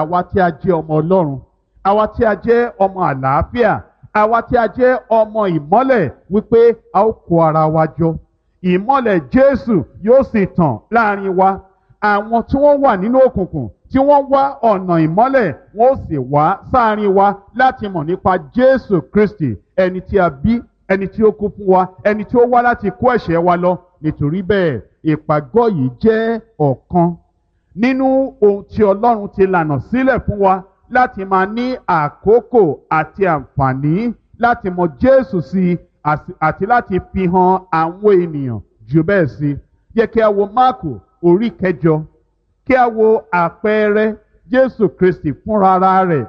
àwa tí a jẹ́ ọmọ ọlọ́run àwa tí a jẹ́ ọmọ àlàáfíà àwa tí a jẹ́ ọmọ ìmọ́lẹ̀ wípé a ó kó ara wa jọ ìmọ́lẹ̀ jésù yóò sì tàn láàrin wa àwọn tí wọ́n wà nínú òkùnkùn tí wọ́n wá ọ̀nà ìmọ́lẹ̀ wọ́n ó sì wá sáàrin wa láti mọ̀ nípa jésù kristi ẹni tí a bí ẹni tí ó kú fún wa ẹni tí ó wá láti kó ẹ̀ṣẹ̀ wa lọ nítorí bẹ́ẹ̀ ìpàgọ́ yìí jẹ́ ọ̀kan nínú ohun tí ọlọ́run ti lànà sílẹ̀ fún wa láti máa ní àkókò àti àǹfààní láti mọ jésù sí i àti láti fi hàn àwọn ènìyàn jù bẹ́ẹ̀ sí i yẹ kí a wo máàkù orí kẹjọ kí a wo àpẹẹrẹ jésù kristi fúnra ara rẹ̀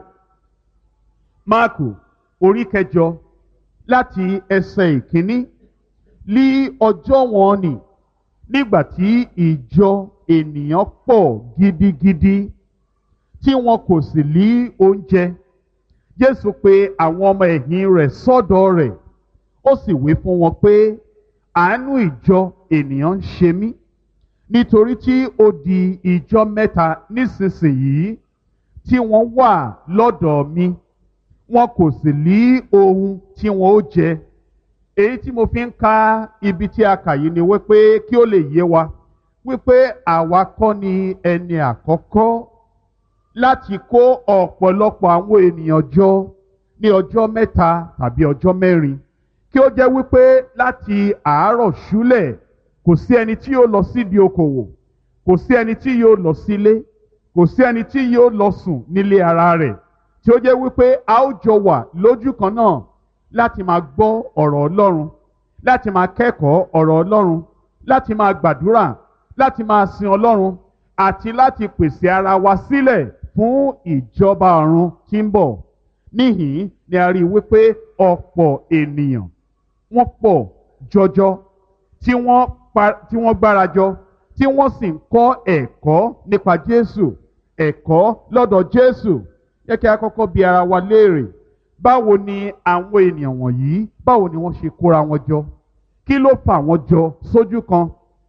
máàkù orí kẹjọ láti ẹsẹ̀ ìkíní lí ọjọ́ wọn nì nígbà tí ìjọ ènìyàn pọ̀ gidigidi tí wọn kò sì lí oúnjẹ jésù pe àwọn ọmọ ẹ̀yìn rẹ̀ sọ́dọ̀ rẹ̀ ó sì wí fún wọn pé àánú ìjọ ènìyàn ń ṣe mí nítorí tí ó di ìjọ mẹ́ta nísinsìnyí tí wọ́n wà lọ́dọ̀ mi wọn kò sì lí ohun tí wọn ó jẹ èyí tí mo fi ń ka ibi tí a kà yìí ni wípé kí ó lè yé wa wípé àwa kọ́ ni ẹni àkọ́kọ́ láti kó ọ̀pọ̀lọpọ̀ àwọn ènìyàn jọ ní ọjọ́ mẹ́ta tàbí ọjọ́ mẹ́rin kí ó jẹ́ wípé láti àárọ̀ ṣúlẹ̀ kò sí ẹni tí yóò lọ sídìí okòwò kò sí ẹni tí yóò lọ sílé kò sí ẹni tí yóò lọ sùn nílé ara rẹ̀ tí ó jẹ́ wípé a ó jọ wà lójú kan náà láti máa gbọ́ ọ̀rọ̀ Ọlọ́run láti máa kẹ́kọ̀ọ́ ọ̀rọ̀ Ọlọ́run láti máa gbàdúrà láti máa sin Ọlọ́run àti láti pèsè ara wa sílẹ̀ fún ìjọba ọ̀run tí ń bọ̀ níhìn ni a rí i wípé ọ̀pọ̀ ènìyàn wọ́n pọ̀ jọjọ tí wọ́n pa tí wọ́n gbárajọ tí wọ́n sì ń kọ́ ẹ̀kọ́ nípa Jésù ẹ̀kọ́ lọ́dọ̀ Jésù yẹ kí a kọ́kọ́ bi ara wa léèrè báwo ni àwọn ènìyàn wọ̀nyí báwo ni wọ́n ṣe kóra wọn jọ kí ló fà wọ́n jọ sójú kan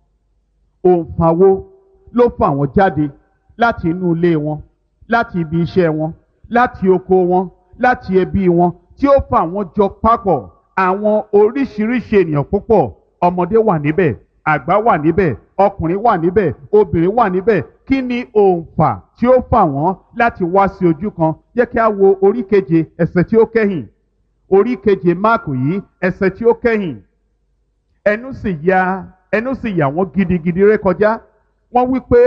òǹfà wo ló fà wọ́n jáde láti inú ilé wọn láti ibi iṣẹ́ wọn láti oko wọn láti ẹbí wọn tí ó fà wọ́n jọ papọ̀ àwọn oríṣiríṣi ènìyàn púpọ̀ ọmọdé wà níbẹ̀ àgbà wà níbẹ̀ ọkùnrin wà níbẹ̀ obìnrin wà níbẹ̀ kí ni òǹfà tí ó fà wọ́n láti wá sí ojú kan jẹ́ kí a wo orí keje ẹsẹ̀ tí ó kẹ́yìn orí keje máàkù yìí ẹsẹ̀ tí ó kẹ́yìn ẹnu sì ya ẹnu sì yà wọ́n gidigidi rékọjá wọ́n wí pé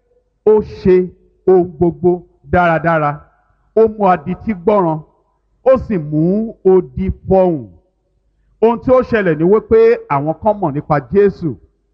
ó ṣe ohun gbogbo dáradára ó mú adití gbọ́ràn ó sì mú odi fọhùn ohun tí ó ṣẹlẹ̀ ni wípé àwọn kan mọ̀ nípa Jésù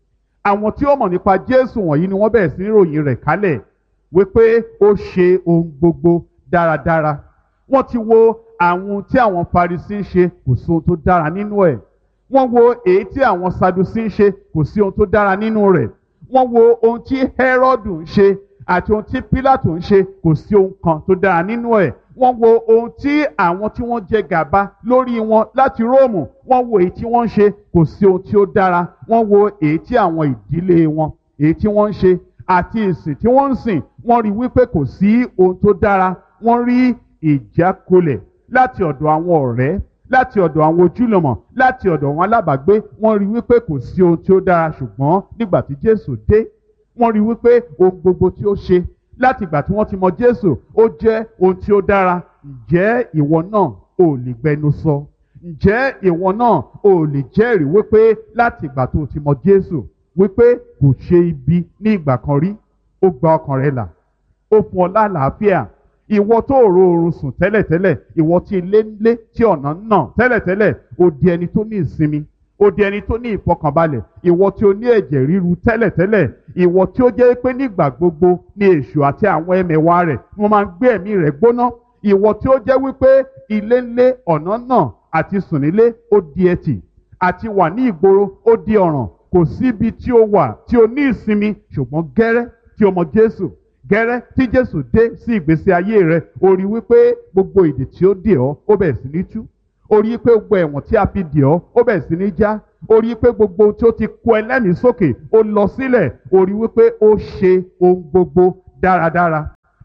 àwọn tí ó mọ̀ nípa Jésù wọ̀nyí ni wọ́n bẹ̀rẹ̀ sí ní ròyìn rẹ̀ kálẹ̀ wípé ó ṣe ohun gbogbo dáradára wọ́n ti wo àwọn tí àwọn Farisí ń ṣe kò sí ohun tó dára nínú ẹ̀ wọ́n wo èyí tí àwọn Sadusí ń ṣe kò sí ohun tó dára nínú rẹ̀ wọ́n wo ohun tí Hẹ́rọ́dù ń ṣe àti ohun tí Pílátù ń ṣe kò sí ohun kan tó dára nínú ẹ̀ wọ́n wo ohun tí àwọn tí wọ́n jẹ gàba lórí wọn láti Róòmù wọ́n wo èyí tí wọ́n ń ṣe kò sí ohun tí ó dára wọ́n wo èyí tí àwọn ìdílé wọn èyí tí wọ́n ń ṣe àti ìsìn tí wọ́n ń sìn wọ́n rí wípé kò sí ohun tó dára wọ́n rí ìjákulẹ̀ láti ọ̀dọ̀ àwọn ọ̀rẹ́ láti ọ̀dọ̀ àwọn ojúlùmọ̀ láti ọ̀dọ̀ àwọn alábàágbé wọ́n rí wípé kò sí ohun tí ó dára ṣùgbọ́n nígbà tí Jésù dé wọ́n rí wípé ohun gbogbo tí ó ṣe láti ìgbà tí wọ́n ti mọ Jésù ó jẹ́ ohun tí ó dára ǹjẹ́ ìwọ náà ò lè gbẹnu sọ ǹjẹ́ ìwọ náà ò lè jẹ́rìí wípé láti ìgbà tó ti mọ Jésù wípé kò ṣe ibi ní ìgbà kan rí ó gba ọkàn rẹ là ó fún ọ lálàáfíà ìwọ tó rò oorun sùn tẹ́lẹ̀tẹ́lẹ̀ ìwọ tí ilé ń lé tí ọ̀nà ń nà tẹ́lẹ̀tẹ́lẹ̀ ó di ẹni tó ní ìsinmi ó di ẹni tó ní ìfọkànbalẹ̀ ìwọ tí ó ní ẹ̀jẹ̀ ríru tẹ́lẹ̀tẹ́lẹ̀ ìwọ tí ó jẹ́ pé nígbà gbogbo ní èṣù àti àwọn ẹmẹ̀wà rẹ̀ wọ́n máa ń gbé ẹ̀mí rẹ̀ gbóná ìwọ tí ó jẹ́ wípé ilé ń lé ọ̀nà náà àti sùn nílé ó di ẹtì àti wà ní ìgboro ó di ọ̀ràn kò síbi tí ó wà tí ó ní ìsinmi ṣùgbọ́n gẹ́rẹ́ tí ó mọ Jésù gẹ́rẹ́ tí Jésù dé sí ìgbésí ayé rẹ̀ ó rí wípé gbogbo ìdè tí ó dè ọ́ ó bẹ̀rẹ̀ sí ní tú ó rí pé gbogbo ẹ̀wọ̀n tí a fi dè ọ́ ó bẹ̀rẹ̀ sí ní já ó rí pé gbogbo tí ó ti kó ẹlẹ́mìí sókè ó lọ sílẹ̀ ó rí wípé ó ṣe ohun gbogbo dáradára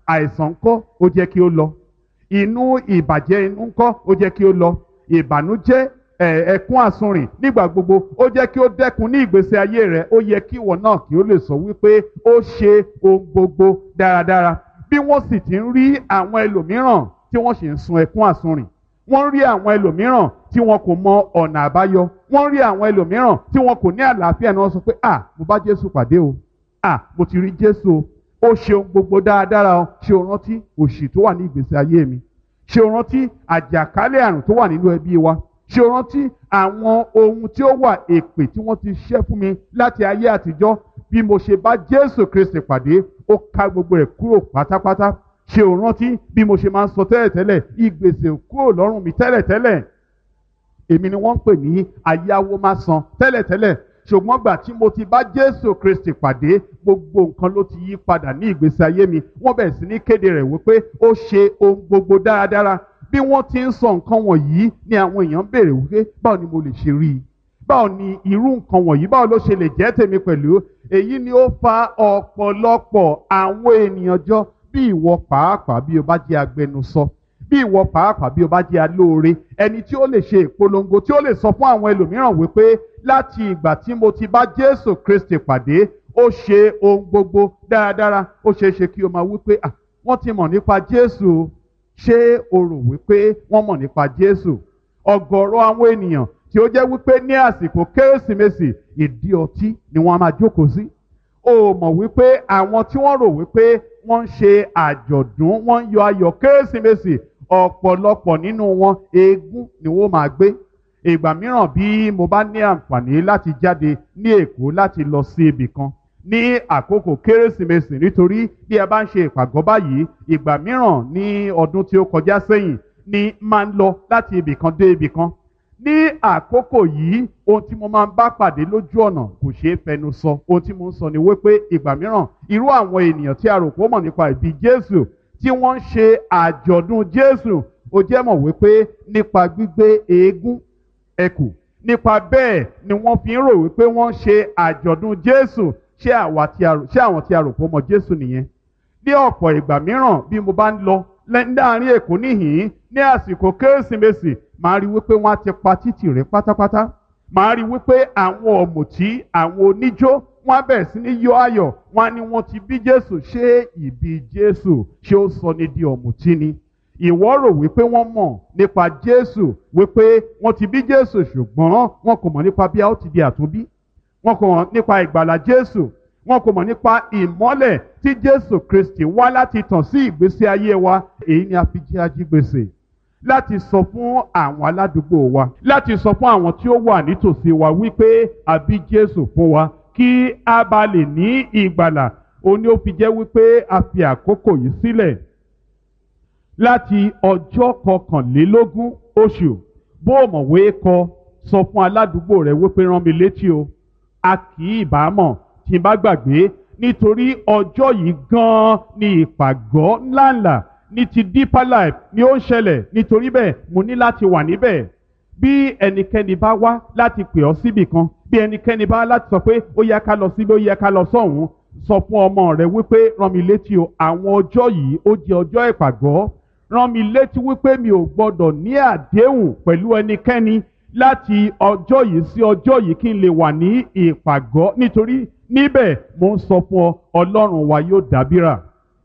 àìsàn ńkọ́ ó jẹ́ kí ó lọ inú ìbàjẹ́ inú ńkọ́ ó jẹ́ kí ó lọ ìbànújẹ́ ẹ̀ẹ̀kún àsunrìn nígbà gbogbo ó jẹ́ kí ó dẹ́kun ní ìgbésí ayé rẹ̀ ó yẹ kí ìwọ náà kí ó lè sọ wípé ó ṣe ohun gbogbo dáradára bí wọ́n sì ti ń rí àwọn ẹlòmíràn tí wọ́n sì ń sun ẹ̀kún àsunrìn wọ́n rí àwọn ẹlòmíràn tí wọn kò mọ ọ̀nà àbáyọ wọ́n rí àwọn ẹlòmíràn tí wọn kò ní àlàáfíà ni wọ́n sọ pé à mo bá Jésù pàdé o à mo ti rí Jésù o ó ṣe ohun gbogbo dáradára o ṣé o rántí òṣì tó wà ní ìgbésí ayé mi ṣé o rántí àjàkálẹ̀ àrùn tó wà nínú ẹbí wa ṣé o rántí àwọn ohun tí ó wà èpè tí wọ́n ti ṣẹ́ fún mi láti ayé àtijọ́ bí mo ṣe bá Jésù Kristi pàdé ó ká gbogbo rẹ̀ kúrò pátápátá ṣé o rántí bí mo ṣe máa ń sọ tẹ́lẹ̀tẹ́lẹ̀ ìgbèsè kúrò lọ́rùn mi tẹ́lẹ̀tẹ́lẹ̀ èmi ni wọ́n ń pè ní ayáwó má san tẹ́lẹ̀tẹ́lẹ̀ ṣùgbọ́n gbà tí mo ti bá Jésù Kristi pàdé gbogbo nǹkan ló ti yí padà ní ìgbésí ayé mi wọ́n bẹ̀rẹ̀ sí ní kéde rẹ̀ wípé ó ṣe ohun gbogbo dáradára bí wọ́n ti ń sọ nǹkan wọ̀nyí ni àwọn èèyàn ń béèrè wípé báwo ni mo lè ṣe rí i báwo ni irú nǹkan wọ̀nyí báwo ló ṣe lè jẹ́ tèmi pẹ̀lú èyí ni ó fa ọ̀pọ̀lọpọ̀ àwọn ènìyàn jọ bí ìwọ pàápàá bí o bá jẹ́ agbẹnusọ bí ìwọ pàápàá bí o bá jẹ́ alóore ẹni tí ó lè ṣe ìpolongo tí ó lè sọ fún àwọn ẹlòmíràn wípé láti ìgbà tí mo ti bá Jésù Kristi pàdé ó ṣe ohun gbogbo dáradára ó ṣeé ṣe kí o máa wípé ah wọ́n ti mọ̀ nípa Jésù ṣé o rò wípé wọ́n mọ̀ nípa Jésù ọ̀gọ̀rọ̀ àwọn ènìyàn tí ó jẹ́ wípé ní àsìkò kérésìmesì ìdí ọtí ni wọ́n á máa jókòó sí o mọ̀ wípé àwọn tí wọ́n rò wípé wọ́n ń ṣe àjọ̀dún wọ́n ń yọ ayọ̀ kérésìmesì ọ̀pọ̀lọpọ̀ nínú wọn eégún ni wọ́n máa gbé ìgbà mìíràn bí mo bá ní àǹfààní láti jáde ní Èkó láti lọ sí ibì kan ní àkókò kérésìmesì nítorí bí ẹ bá ń ṣe ìpàgọ́ báyìí ìgbà mìíràn ní ọdún tí ó kọjá sẹ́yìn ni máa ń lọ láti ibì kan dé ibì kan ní àkókò yìí ohun tí mo máa ń bá pàdé lójú ọ̀nà kò ṣeé fẹnu sọ ohun tí mo ń sọ ni wípé ìgbà mìíràn irú àwọn ènìyàn tí a rò pé ó mọ̀ nípa ìbí Jésù tí wọ́n ń ṣe àjọ̀dún Jésù ó jẹ́ mọ̀ wípé nípa gbígbé eégún ẹkù nípa bẹ́ẹ̀ ni wọ́n fi ń rò wípé wọ́n ń ṣe àjọ̀dún Jésù ṣé àwọn tí a rò pé ó mọ̀ Jésù nìyẹn ní ọ̀pọ̀ ìgbà mìíràn bí mo bá ń lọ láàrin Èkó níhìn ní àsìkò Kérésìmesì màá rí wípé wọ́n á ti pa títì rẹ̀ pátápátá màá rí wípé àwọn ọ̀mùtí àwọn oníjó wọ́n á bẹ̀rẹ̀ sí ní yọ ayọ̀ wọ́n á ní wọ́n ti bí Jésù ṣé ìbí Jésù ṣé ó sọ ní di ọ̀mùtí ni ìwọ rò wípé wọ́n mọ̀ nípa Jésù wípé wọ́n ti bí Jésù ṣùgbọ́n wọn kò mọ̀ nípa bí a ó ti di àtúnbí wọn kò mọ̀ nípa ìgbàlà Jésù wọn kò mọ̀ nípa ìmọ́lẹ̀ tí Jésù Kristi wá láti tàn sí ìgbésí ayé wa èyí ni a fi jẹ́ ajígbèsè láti sọ fún àwọn aládùúgbò wa láti sọ fún àwọn tí ó wà nítòsí wa wípé a bí Jésù fún wa kí a bá lè ní ìgbàlà òun ni ó fi jẹ́ wípé a fi àkókò yìí sílẹ̀ láti ọjọ́ kọkànlélógún oṣù bó o mọ̀wé kọ sọ fún aládùúgbò rẹ wípé rán mi létí o a kì í bá mọ̀ tí n bá gbàgbé nítorí ọjọ́ yìí gan-an ni ìpàgọ́ ńláńlá ní ti deeper life ni ó ń ṣẹlẹ̀ nítorí bẹ́ẹ̀ mo ní láti wà níbẹ̀ bí ẹnikẹ́ni bá wá láti pè ọ́ síbì kan bí ẹnikẹ́ni bá láti sọ pé ó yẹ ká lọ síbi ó yẹ ká lọ sọ́hùn sọ fún ọmọ rẹ wípé rán mi létí o àwọn ọjọ́ yìí ó jẹ́ ọjọ́ ìpàgọ́ rán mi létí wípé mi ò gbọ́dọ̀ ní àdéhùn pẹ̀lú ẹnikẹ́ni láti ọjọ́ yìí sí ọjọ́ yìí kí n lè wà ní ìpàgọ́ nítorí níbẹ̀ mo ń sọ fún ọ ọlọ́run wa yóò dábìrà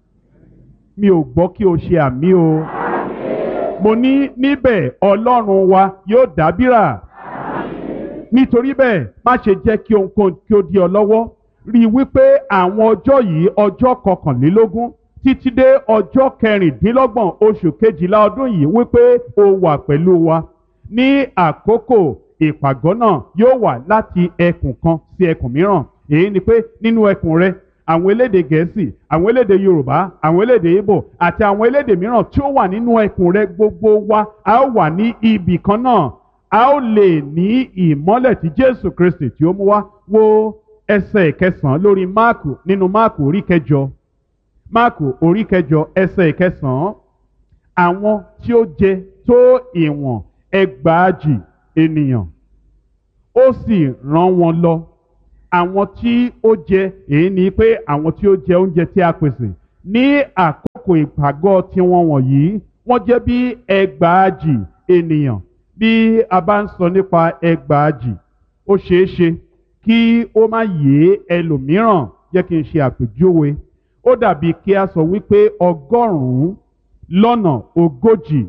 mi ò gbọ́ kí o ṣe àmì o mo ní níbẹ̀ ọlọ́run wa yóò dábìrà nítorí bẹ́ẹ̀ má ṣe jẹ́ kí ohunkóhun kí ó di ọ lọ́wọ́ rí i wípé àwọn ọjọ́ yìí ọjọ́ kọkànlélógún títí dé ọjọ́ kẹrìndínlọ́gbọ̀n oṣù kejìlá ọdún yìí wípé o wà pẹ̀lú wa ní àkókò ìpàgọ́ náà yóò wà láti ẹkùn kan sí ẹkùn mìíràn èyí ni pé nínú ẹkùn rẹ àwọn elédè gẹ̀ẹ́sì àwọn elédè yorùbá àwọn elédè ìbò àti àwọn elédè mìíràn tí ó wà nínú ẹkùn rẹ gbogbo wa a ó wà ní ibì kan náà a ó lè ní ìmọ́lẹ̀ tí jésù kristi tí ó mú wá wo ẹsẹ̀ ìkẹsàn-án lórí máàkù nínú máàkù orí kẹjọ máàkù orí kẹjọ ẹsẹ̀ ìkẹsàn-án àwọn tí ó jẹ tó ìwọ̀n ẹgbàájì ènìyàn ó sì rán wọn lọ àwọn tí ó jẹ èyí ni pé àwọn tí ó jẹ oúnjẹ tí a pèsè ní àkókò. àkókò ìpàgọ́ tiwọn wọ̀nyí wọ́n jẹ́ bí ẹgbàájì ènìyàn bí a bá ń sọ nípa ẹgbàájì ó ṣeé ṣe kí ó má yé ẹlòmíràn jẹ́ kí n ṣe àpèjúwe ó dàbí kí a sọ wípé ọgọ́rùn-ún lọ́nà ogójì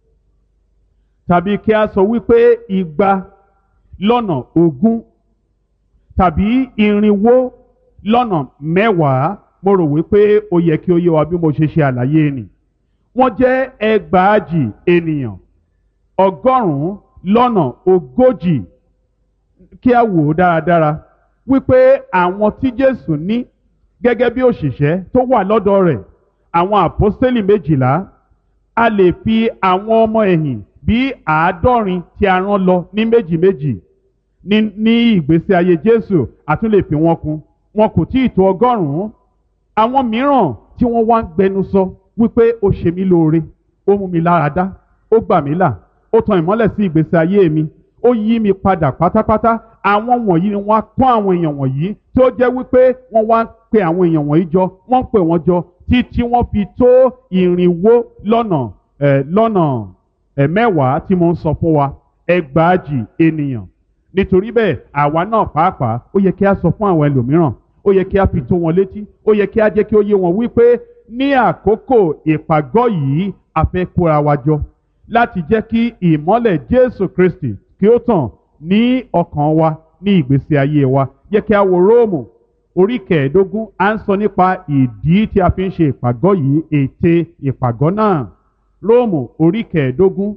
tàbí kí a sọ wípé igba lọ́nà ogún tàbí irinwó lọ́nà mẹ́wàá mo rò wípé ó yẹ kí ó yé wa bí mo ṣe ṣe àlàyé nì wọ́n jẹ́ ẹgbàájì ènìyàn ọgọ́rùn-ún lọ́nà ogójì kí a wò ó dáradára wípé àwọn tí Jésù ní gẹ́gẹ́ bí òṣìṣẹ́ tó wà lọ́dọ̀ rẹ̀ àwọn àpọ́stélì méjìlá a lè fi àwọn ọmọ ẹ̀yìn bí àádọ́rin tí a rán lọ ní méjì méjì ní ní ìgbésí ayé Jésù a tún lè fi wọn kún wọn kò tí ì tó ọgọ́rùn-ún àwọn mìíràn tí wọ́n wá ń gbẹnu sọ wípé ó ṣe mí lóore ó mú mi lára dá ó gbà mí là ó tan ìmọ́lẹ̀ sí ìgbésí ayé mi ó yí mi padà pátápátá àwọn wọ̀nyí ni wọ́n á kọ́ àwọn èèyàn wọ̀nyí tí ó jẹ́ wípé wọ́n wá ń pe àwọn èèyàn wọ̀nyí jọ wọ́n ń pè wọ́n jọ títí wọ́n fi tó ìrìnwó lọ́nà ẹ̀ lọ́nà ẹ̀ mẹ́wàá tí mo ń sọ fún wa ẹgbàájì ènìyàn nítorí bẹ́ẹ̀ àwa náà pàápàá ó yẹ kí a sọ fún àwọn ẹlòmíràn ó yẹ kí a fi tó wọn létí ó yẹ kí a jẹ́ kí ó yé wọn wípé ní àkókò ìpàgọ́ yìí a fẹ́ kóra wa jọ láti jẹ́ kí ìmọ́lẹ̀ Jésù Kristi kí ó tàn ní ọkàn wa ní ìgbésí ayé wa yẹ kí a wo Róòmù orí kẹẹ̀ẹ́dógún à ń sọ nípa ìdí tí a fi ń ṣe ìpàgọ́ yìí ète ìpàgọ́ náà Róòmù orí kẹẹ̀ẹ́dógún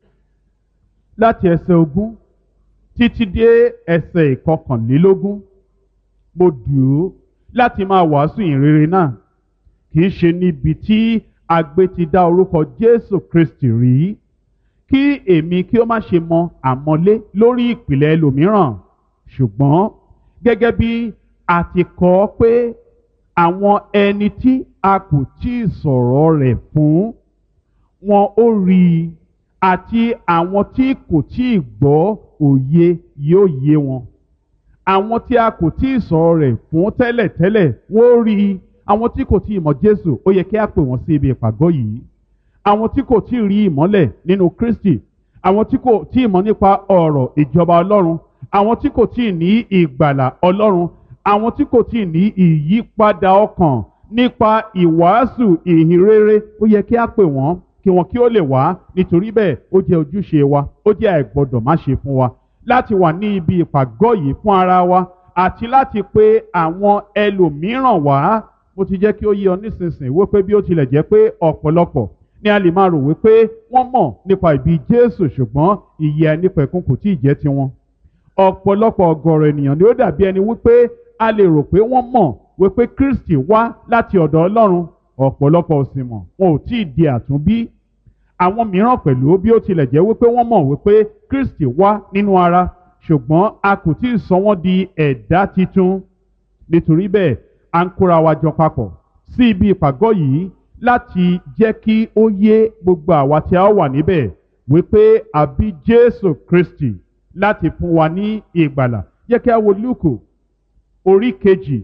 láti ẹsẹ̀ ogún títí dé ẹsẹ̀ ìkọkànlélógún mo dùn ú láti máa wàásù ìrere náà kì í ṣe níbi tí agbe ti dá orúkọ Jésù Kristi rí kí èmi kí ó má ṣe mọ àmọ́lé lórí ìpìlẹ̀ ẹlòmíràn ṣùgbọ́n gẹ́gẹ́ bí a ti kọ ọ́ pé àwọn ẹni tí a kò tí ì sọ̀rọ̀ rẹ̀ fún wọn ó rí i àti àwọn tí kò tí ì gbọ́ òye yóò yé wọn àwọn tí a kò tí ì sọ̀rọ̀ rẹ̀ fún tẹ́lẹ̀tẹ́lẹ̀ wọ́n ó rí i àwọn tí kò tí ì mọ̀ Jésù ó yẹ kí a pè wọ́n sí ibi ìpàgọ́ yìí àwọn tí kò tí ì rí ìmọ́lẹ̀ nínú Kristi àwọn tí kò tí ì mọ̀ nípa ọ̀rọ̀ ìjọba Ọlọ́run àwọn tí kò tí ì ní ìgbàlà Ọlọ́run àwọn tí kò tí ì ní ìyípadà ọkàn nípa ìwàásù ìhìnrere ó yẹ kí a pè wọ́n kí wọn kí ó lè wá nítorí bẹ́ẹ̀ ó jẹ́ ojúṣe wa ó jẹ́ àìgbọ́dọ̀ má ṣe fún wa láti wà ní ibi ìpàgọ́ yìí fún ara wa àti láti pe àwọn ẹlòmíràn wá mo ti jẹ́ kí ó yé ọ nísinsìnyí wípé bí ó tilẹ̀ jẹ́ pé ọ̀pọ̀lọpọ̀ ni a lè máa rò wípé wọ́n mọ̀ nípa ìbí Jésù ṣùgbọ́n ìyè ẹnìpẹ̀kun kò tí ì jẹ́ tiwọn. ọ̀pọ̀lọpọ̀ ọ̀gọ̀rọ̀ ènìyàn ni ó dàbí ẹni wípé a lè rò pé wọ́n mọ̀ wípé Kristi wá láti ọ̀dọ̀ Ọlọ́run ọ̀pọ̀lọpọ̀ ò sì mọ̀ wọn ò tí ì di àtúnbí. àwọn mìíràn pẹ̀lú bí ó tilẹ̀ jẹ́ wípé wọ́n mọ̀ wípé Kristi wá nínú ara ṣùgbọ́n a kò tí ì sọ wọ́n di ẹ̀dá titun nítorí bẹ́ẹ̀ à ń kóra wa jọ papọ̀ sí ibi ìpàgọ́ yìí láti jẹ́ kí ó yé gbogbo àwa tí a wà níbẹ̀ wípé àbí Jésù Kristi láti fún wa ní ìgbàlà jẹ́ kí a wo Lúùkù orí kejì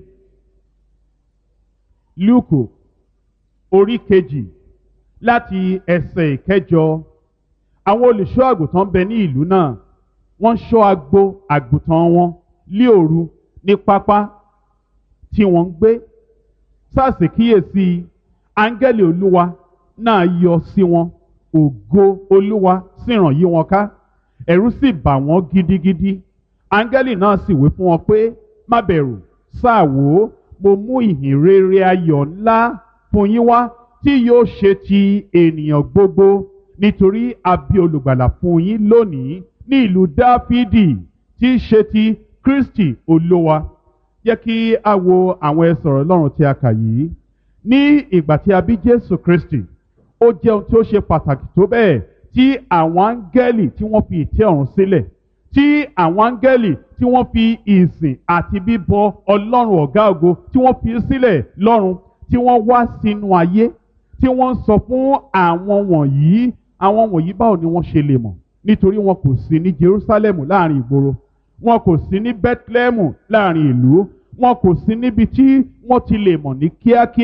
Lúùkù orí kejì láti ẹsẹ̀ ìkẹjọ àwọn olùṣọ́ àgùntàn bẹ ní ìlú náà wọ́n ṣọ́ agbo àgùntàn wọn lí òru ní pápá tí wọ́n ń gbé sáàsì kíyèsí áńgẹ́lì olúwa náà yọ sí wọn ògo olúwa sì ràn yí wọn ká ẹ̀rù sì bà wọ́n gidigidi áńgẹ́lì náà sì wí fún wọn pé má bẹ̀rù sáà wò ó mo mú ìhìn rere ayọ̀ ńlá fún yín wá tí yóò ṣe ti ènìyàn gbogbo nítorí a bí olùgbàlà fún yín lónìí ní ìlú dáfídì tí í ṣe ti kristi olúwa jẹ́ kí a wo àwọn ẹsọ̀rọ̀ ọlọ́run tí a kà yìí ní ìgbà tí a bí jésù kristi ó jẹ́ ohun tí ó ṣe pàtàkì tó bẹ́ẹ̀ tí àwọn áńgẹ́lì tí wọ́n fi ìtẹ́ ọ̀run sílẹ̀ tí àwọn áńgẹ́lì tí wọ́n fi ìsìn àti bíbọ ọlọ́run ọ̀gá ògo tí wọ́n fi sílẹ̀ lọ́run tí wọ́n wá sínú ayé tí wọ́n ń sọ fún àwọn wọ̀nyí àwọn wọ̀nyí báwo ni wọ́n ṣe lè mọ̀ nítorí wọn kò sí ní Jerúsálẹ́mù láàrin ìgboro wọn kò sí ní Bẹ́tlẹ́mù láàrin ìlú wọn kò sí níbi tí wọ́n ti lè mọ̀ ní kíákíá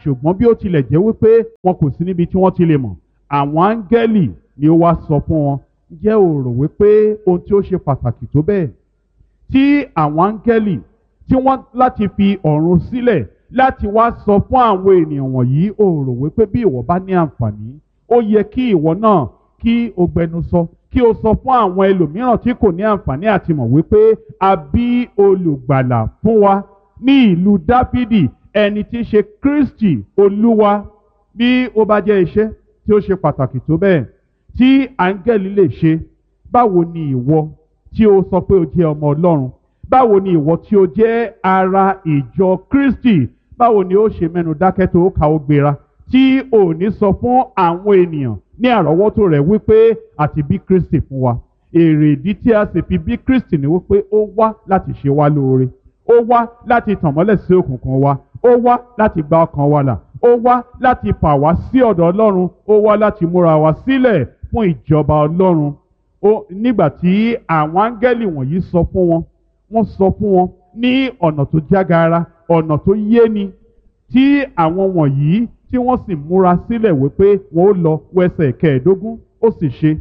ṣùgbọ́n bí ó tilẹ̀ jẹ́ wípé wọn kò sí níbi tí wọ́n ti lè mọ̀ àwọn áńgẹ́lì ni ó wá sọ fún wọn jẹ́ ò rò wípé ohun tí ó ṣe pàtàkì tó bẹ́ẹ̀ tí àwọn áńgẹ́lì tí wọ́n láti fi ọ̀run sílẹ̀ láti wá sọ fún àwọn ènìyàn wọ̀nyí ò rò wípé bí ìwọ bá ní àǹfààní ó yẹ kí ìwọ náà kí o gbẹnu sọ kí o sọ fún àwọn ẹlòmíràn tí kò ní àǹfààní àti mọ̀ wípé a bí olùgbàlà fún wa ní ìlú dáfídì ẹni tí í ṣe kristi olúwa bí ó bá jẹ́ iṣẹ́ tí ó ṣe pàtàkì tó bẹ́ẹ̀ tí áńgẹ́lì lè ṣe báwo ni ìwọ tí o sọ pé o jẹ́ ọmọ ọlọ́run báwo ni ìwọ tí o jẹ́ ara ìjọ kristi báwo ni ó ṣe mẹ́nu dákẹ́ tó ka ó gbéra tí ò ní sọ fún àwọn ènìyàn ní àrọ́wọ́tò rẹ̀ wípé àti bí kristi fún wa èrè ìdí tí a sì fi bí kristi ni wípé ó wá láti ṣe wá lóore ó wá láti tàn mọ́lẹ̀ sí òkùnkùn wa ó wá láti gba ọkàn wa là ó wá láti fà wá sí ọ̀dọ̀ ọlọ́run ó wá láti múra wá sílẹ̀ fún ìjọba ọlọ́run ó nígbà tí àwọn áńgẹ́lì wọ̀nyí sọ fún wọn wọ́n sọ fún wọn ní ọ̀nà tó jágara ọ̀nà tó yéni tí àwọn wọ̀nyí tí wọ́n sì múra sílẹ̀ wípé wọ́n ó lọ wẹsẹ̀ kẹẹ̀ẹ́dógún ó sì ṣe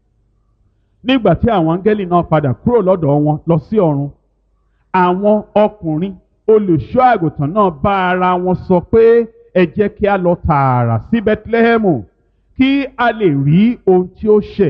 nígbà tí àwọn áńgẹ́lì náà padà kúrò lọ́dọ̀ wọn lọ sí ọ̀run àwọn ọkùnrin olùṣọ́ àgùntàn náà bá ara wọn sọ pé ẹ jẹ́ kí a lọ tààrà sí bethlehemu kí a lè rí ohun tí ó ṣẹ̀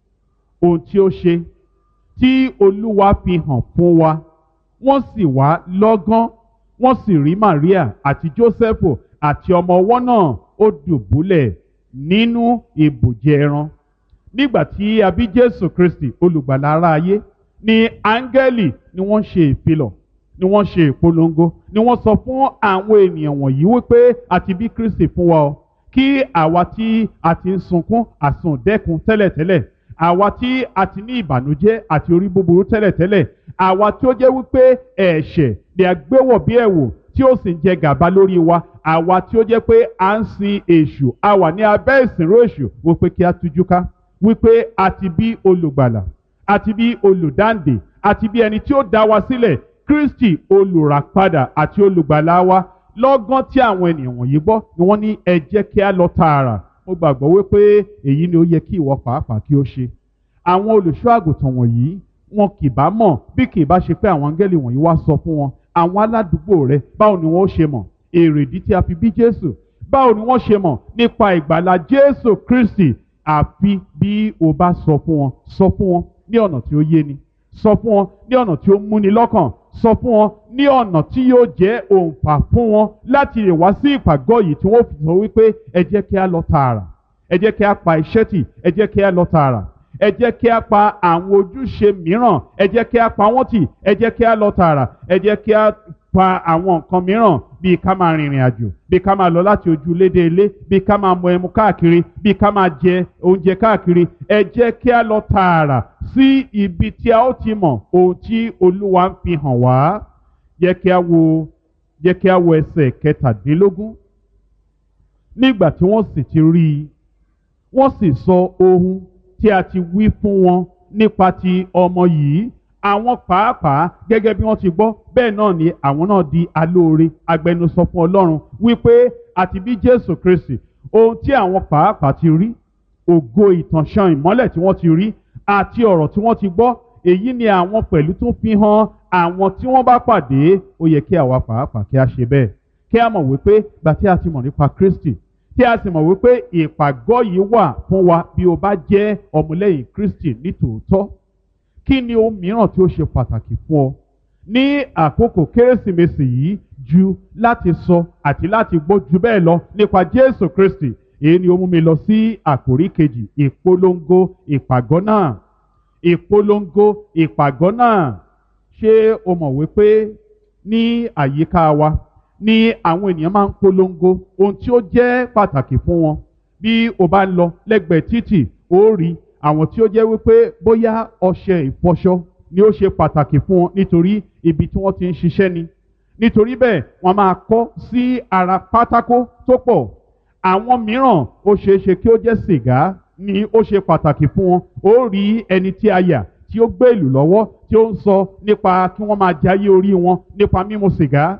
ohun tí ó ṣe tí olúwa fi hàn fún wa wọ́n sì wá lọ́gán wọ́n sì rí maria àti joseph àti ọmọ ọwọ́ náà ó dùbúlẹ̀ nínú ibùjẹ ẹran nígbà tí a bí jésù kristi olùgbàlà ara ayé ni áńgẹ́lì ni wọ́n ṣe ìfilọ̀ ni wọ́n ṣe ìpolongo ni wọ́n sọ fún àwọn ènìyàn wọ̀nyí wípé àti bí kristi fún wa o kí àwa tí a ti ń sunkún àsùndẹ́kun tẹ́lẹ̀tẹ́lẹ̀ àwa tí a ti ní ìbànújẹ́ àti orí búburú tẹ́lẹ̀tẹ́lẹ̀ àwa tí ó jẹ́ wípé ẹ̀ṣẹ̀ ni a gbéwọ̀ bí ẹ̀wò tí ó sì ń jẹ gàba lórí wa àwa tí ó jẹ́ pé à ń sin èṣù a wà ní abẹ́ ìsìnró èṣù wípé kí a tújú ká wípé a ti bí olùgbàlà àti bí olùdáǹdè àti bí ẹni tí ó dá wa sílẹ̀ kristi olùràpadà àti olùgbàlà wa lọ́gán tí àwọn ènìyàn wọ̀nyí gbọ́ ni wọ́n ní ẹ jẹ́ kí a lọ tààrà mo gbàgbọ́ wípé èyí ni ó yẹ kí ìwọ pàápàá kí ó ṣe àwọn olùṣọ́ àgùntàn wọ̀nyí wọn kì bá mọ̀ bí kì bá ṣe pé àwọn áńgẹ́lì wọ̀nyí wá sọ fún wọn àwọn aládùúgbò rẹ báwo ni wọ́n ṣe mọ̀ èrèdí tí a fi bí jésù báwo ni wọ́n ṣe mọ̀ nípa ìgbàlà jésù kristi àfi bí o bá sọ fún wọn sọ fún wọn ní ọ̀nà tí ó yé ni sọ fún wọn ní ọ̀nà tí ó múni lọ́kàn sọ fún wọn ní ọ̀nà tí yóò jẹ́ òǹfà fún wọn láti lè wá sí ìpàgọ́ yìí tí wọ́n fi sọ wípé ẹ jẹ́ kí a lọ tààrà ẹ jẹ́ kí a pa iṣẹ́ tì ẹ jẹ́ kí a lọ tààrà ẹ jẹ́ kí a pa àwọn ojúṣe mìíràn ẹ jẹ́ kí a pa wọ́n tì ẹ jẹ́ kí a lọ tààrà ẹ jẹ́ kí a pa àwọn nǹkan mìíràn bíi ká máa rìnrìn àjò bíi ká máa lọ láti ojú ilé dé ilé bíi ká máa mu ẹmu káàkiri bíi ká máa jẹ oúnjẹ káàkiri ẹ jẹ́ kí a lọ tààrà sí ibi tí a ó ti mọ̀ ohun tí olúwa ń fi hàn wá jẹ́ kí a wo jẹ́ kí a wo ẹsẹ̀ kẹtàdínlógún nígbà tí wọ́n sì ti rí i wọ́n sì sọ ohun tí a ti wí fún wọn nípa ti ọmọ yìí àwọn pàápàá gẹ́gẹ́ bí wọ́n ti gbọ́ bẹ́ẹ̀ náà ni àwọn náà di alóore agbẹnusọ fún ọlọ́run wípé àti bí jésù kristi ohun tí àwọn pàápàá ti rí ògo ìtànṣán ìmọ́lẹ̀ tí wọ́n ti rí àti ọ̀rọ̀ tí wọ́n ti gbọ́ èyí ni àwọn pẹ̀lú tún fi hàn àwọn tí wọ́n bá pàdé ó yẹ kí àwa pàápàá kí a ṣe bẹ́ẹ̀ kí a mọ̀ wípé gbà tí a ti mọ̀ nípa kristi tí a sì mọ̀ wípé ìpàgọ́ yìí wà fún wa bí o bá jẹ́ ọmọlẹ́yìn kristi nítòótọ́ kí ni ohun mìíràn tí ó ṣe pàtàkì fún ọ ní àkókò kérésìmesì yìí ju láti sọ àti láti gbọ́ ju bẹ́ẹ̀ lọ nípa jésù kristi èyí ni ó mú mi lọ sí àkórí kejì ìpolongo ìpàgọ́ náà ìpolongo ìpàgọ́ náà ṣé o mọ̀ wípé ní àyíká wa ni àwọn ènìyàn máa ń polongo ohun tí ó jẹ́ pàtàkì fún wọn bí o bá ń lọ lẹ́gbẹ̀ẹ́ títì ó rí àwọn tí ó jẹ́ wípé bóyá ọṣẹ ìfọṣọ ni ó ṣe pàtàkì fún wọn nítorí ibi tí wọ́n ti ń ṣiṣẹ́ ni nítorí bẹ́ẹ̀ wọ́n máa kọ́ sí ara pátákó tó pọ̀ àwọn mìíràn ó ṣeé ṣe kí ó jẹ́ sìgá ni ó ṣe pàtàkì fún wọn ó rí ẹni tí a yà tí ó gbé ìlú lọ́wọ́ tí ó ń sọ nípa kí wọ́n máa jayé orí wọn nípa mímu sìgá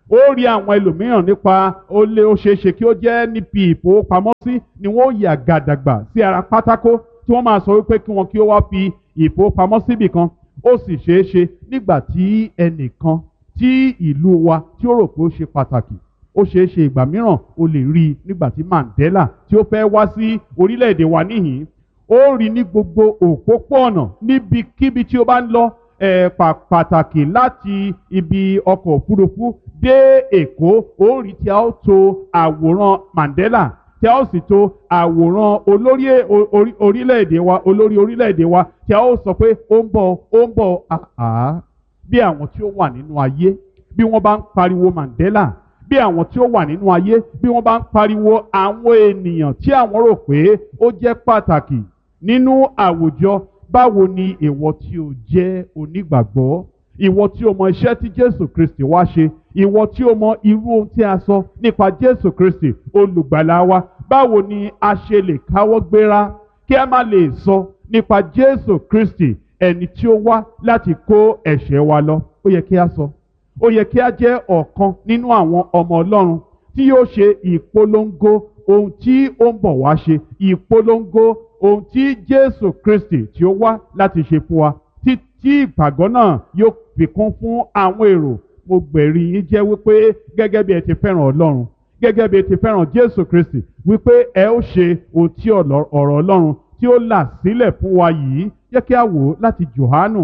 ó rí àwọn ẹlòmíràn nípa ó lé ó ṣeé ṣe kí ó jẹ́ níbi ìfowópamọ́sí ni wọ́n yà gàdàgbà sí ara pátákó tí wọ́n máa sọ wípé kí wọn kí ó wá fi ìfowópamọ́sí bì kan ó sì ṣeé ṣe nígbà tí ẹnìkan tí ìlú wa tí ó rò pé ó ṣe pàtàkì ó ṣeé ṣe ìgbà mìíràn o lè rí i nígbà tí Mandela tí ó fẹ́ wá sí orílẹ̀-èdè wa níhìn ó rí ní gbogbo òpópó-ọ̀nà níbikíbi tí ó bá ń lọ ẹ̀ pàtàkì láti ibi ọkọ̀ òfurufú dé Èkó ó rí tí a ó to àwòrán Mandela tí a ó sì to àwòrán olórí orílẹ̀-èdè wa olórí orílẹ̀-èdè wa tí a ó sọ pé ó ń bọ̀ ó ń bọ̀ àá bí àwọn tí ó wà nínú ayé bí wọ́n bá ń pariwo Mandela bí àwọn tí ó wà nínú ayé bí wọ́n bá ń pariwo àwọn ènìyàn tí àwọn rò pé ó jẹ́ pàtàkì nínú àwùjọ báwo ni ìwọ tí o jẹ́ onígbàgbọ́ ìwọ tí o mọ iṣẹ́ tí Jésù Kristi wá ṣe ìwọ tí o mọ irú ohun tí a sọ nípa Jésù Kristi olùgbàlà wa báwo ni a ṣe lè káwọ́ gbéra kí a má lè sọ nípa Jésù Kristi ẹni tí ó wá láti kó ẹ̀ṣẹ̀ wa lọ ó yẹ kí a sọ ó yẹ kí a jẹ́ ọ̀kan nínú àwọn ọmọ Ọlọ́run tí yóò ṣe ìpolongo ohun tí ó ń bọ̀ wá ṣe ìpolongo ohun tí Jésù Kristi tí ó wá láti ṣe fún wa tí tí ìpàgọ́ náà yóò fi kún fún àwọn èrò mo gbẹ̀rí yín jẹ́ wípé gẹ́gẹ́ bí ẹ ti fẹ́ràn Ọlọ́run gẹ́gẹ́ bí ẹ ti fẹ́ràn Jésù Kristi wípé ẹ ó ṣe ohun tí ọ̀rọ̀ Ọlọ́run tí ó là sílẹ̀ fún wa yìí jẹ́ kí a wò ó láti Jòhánù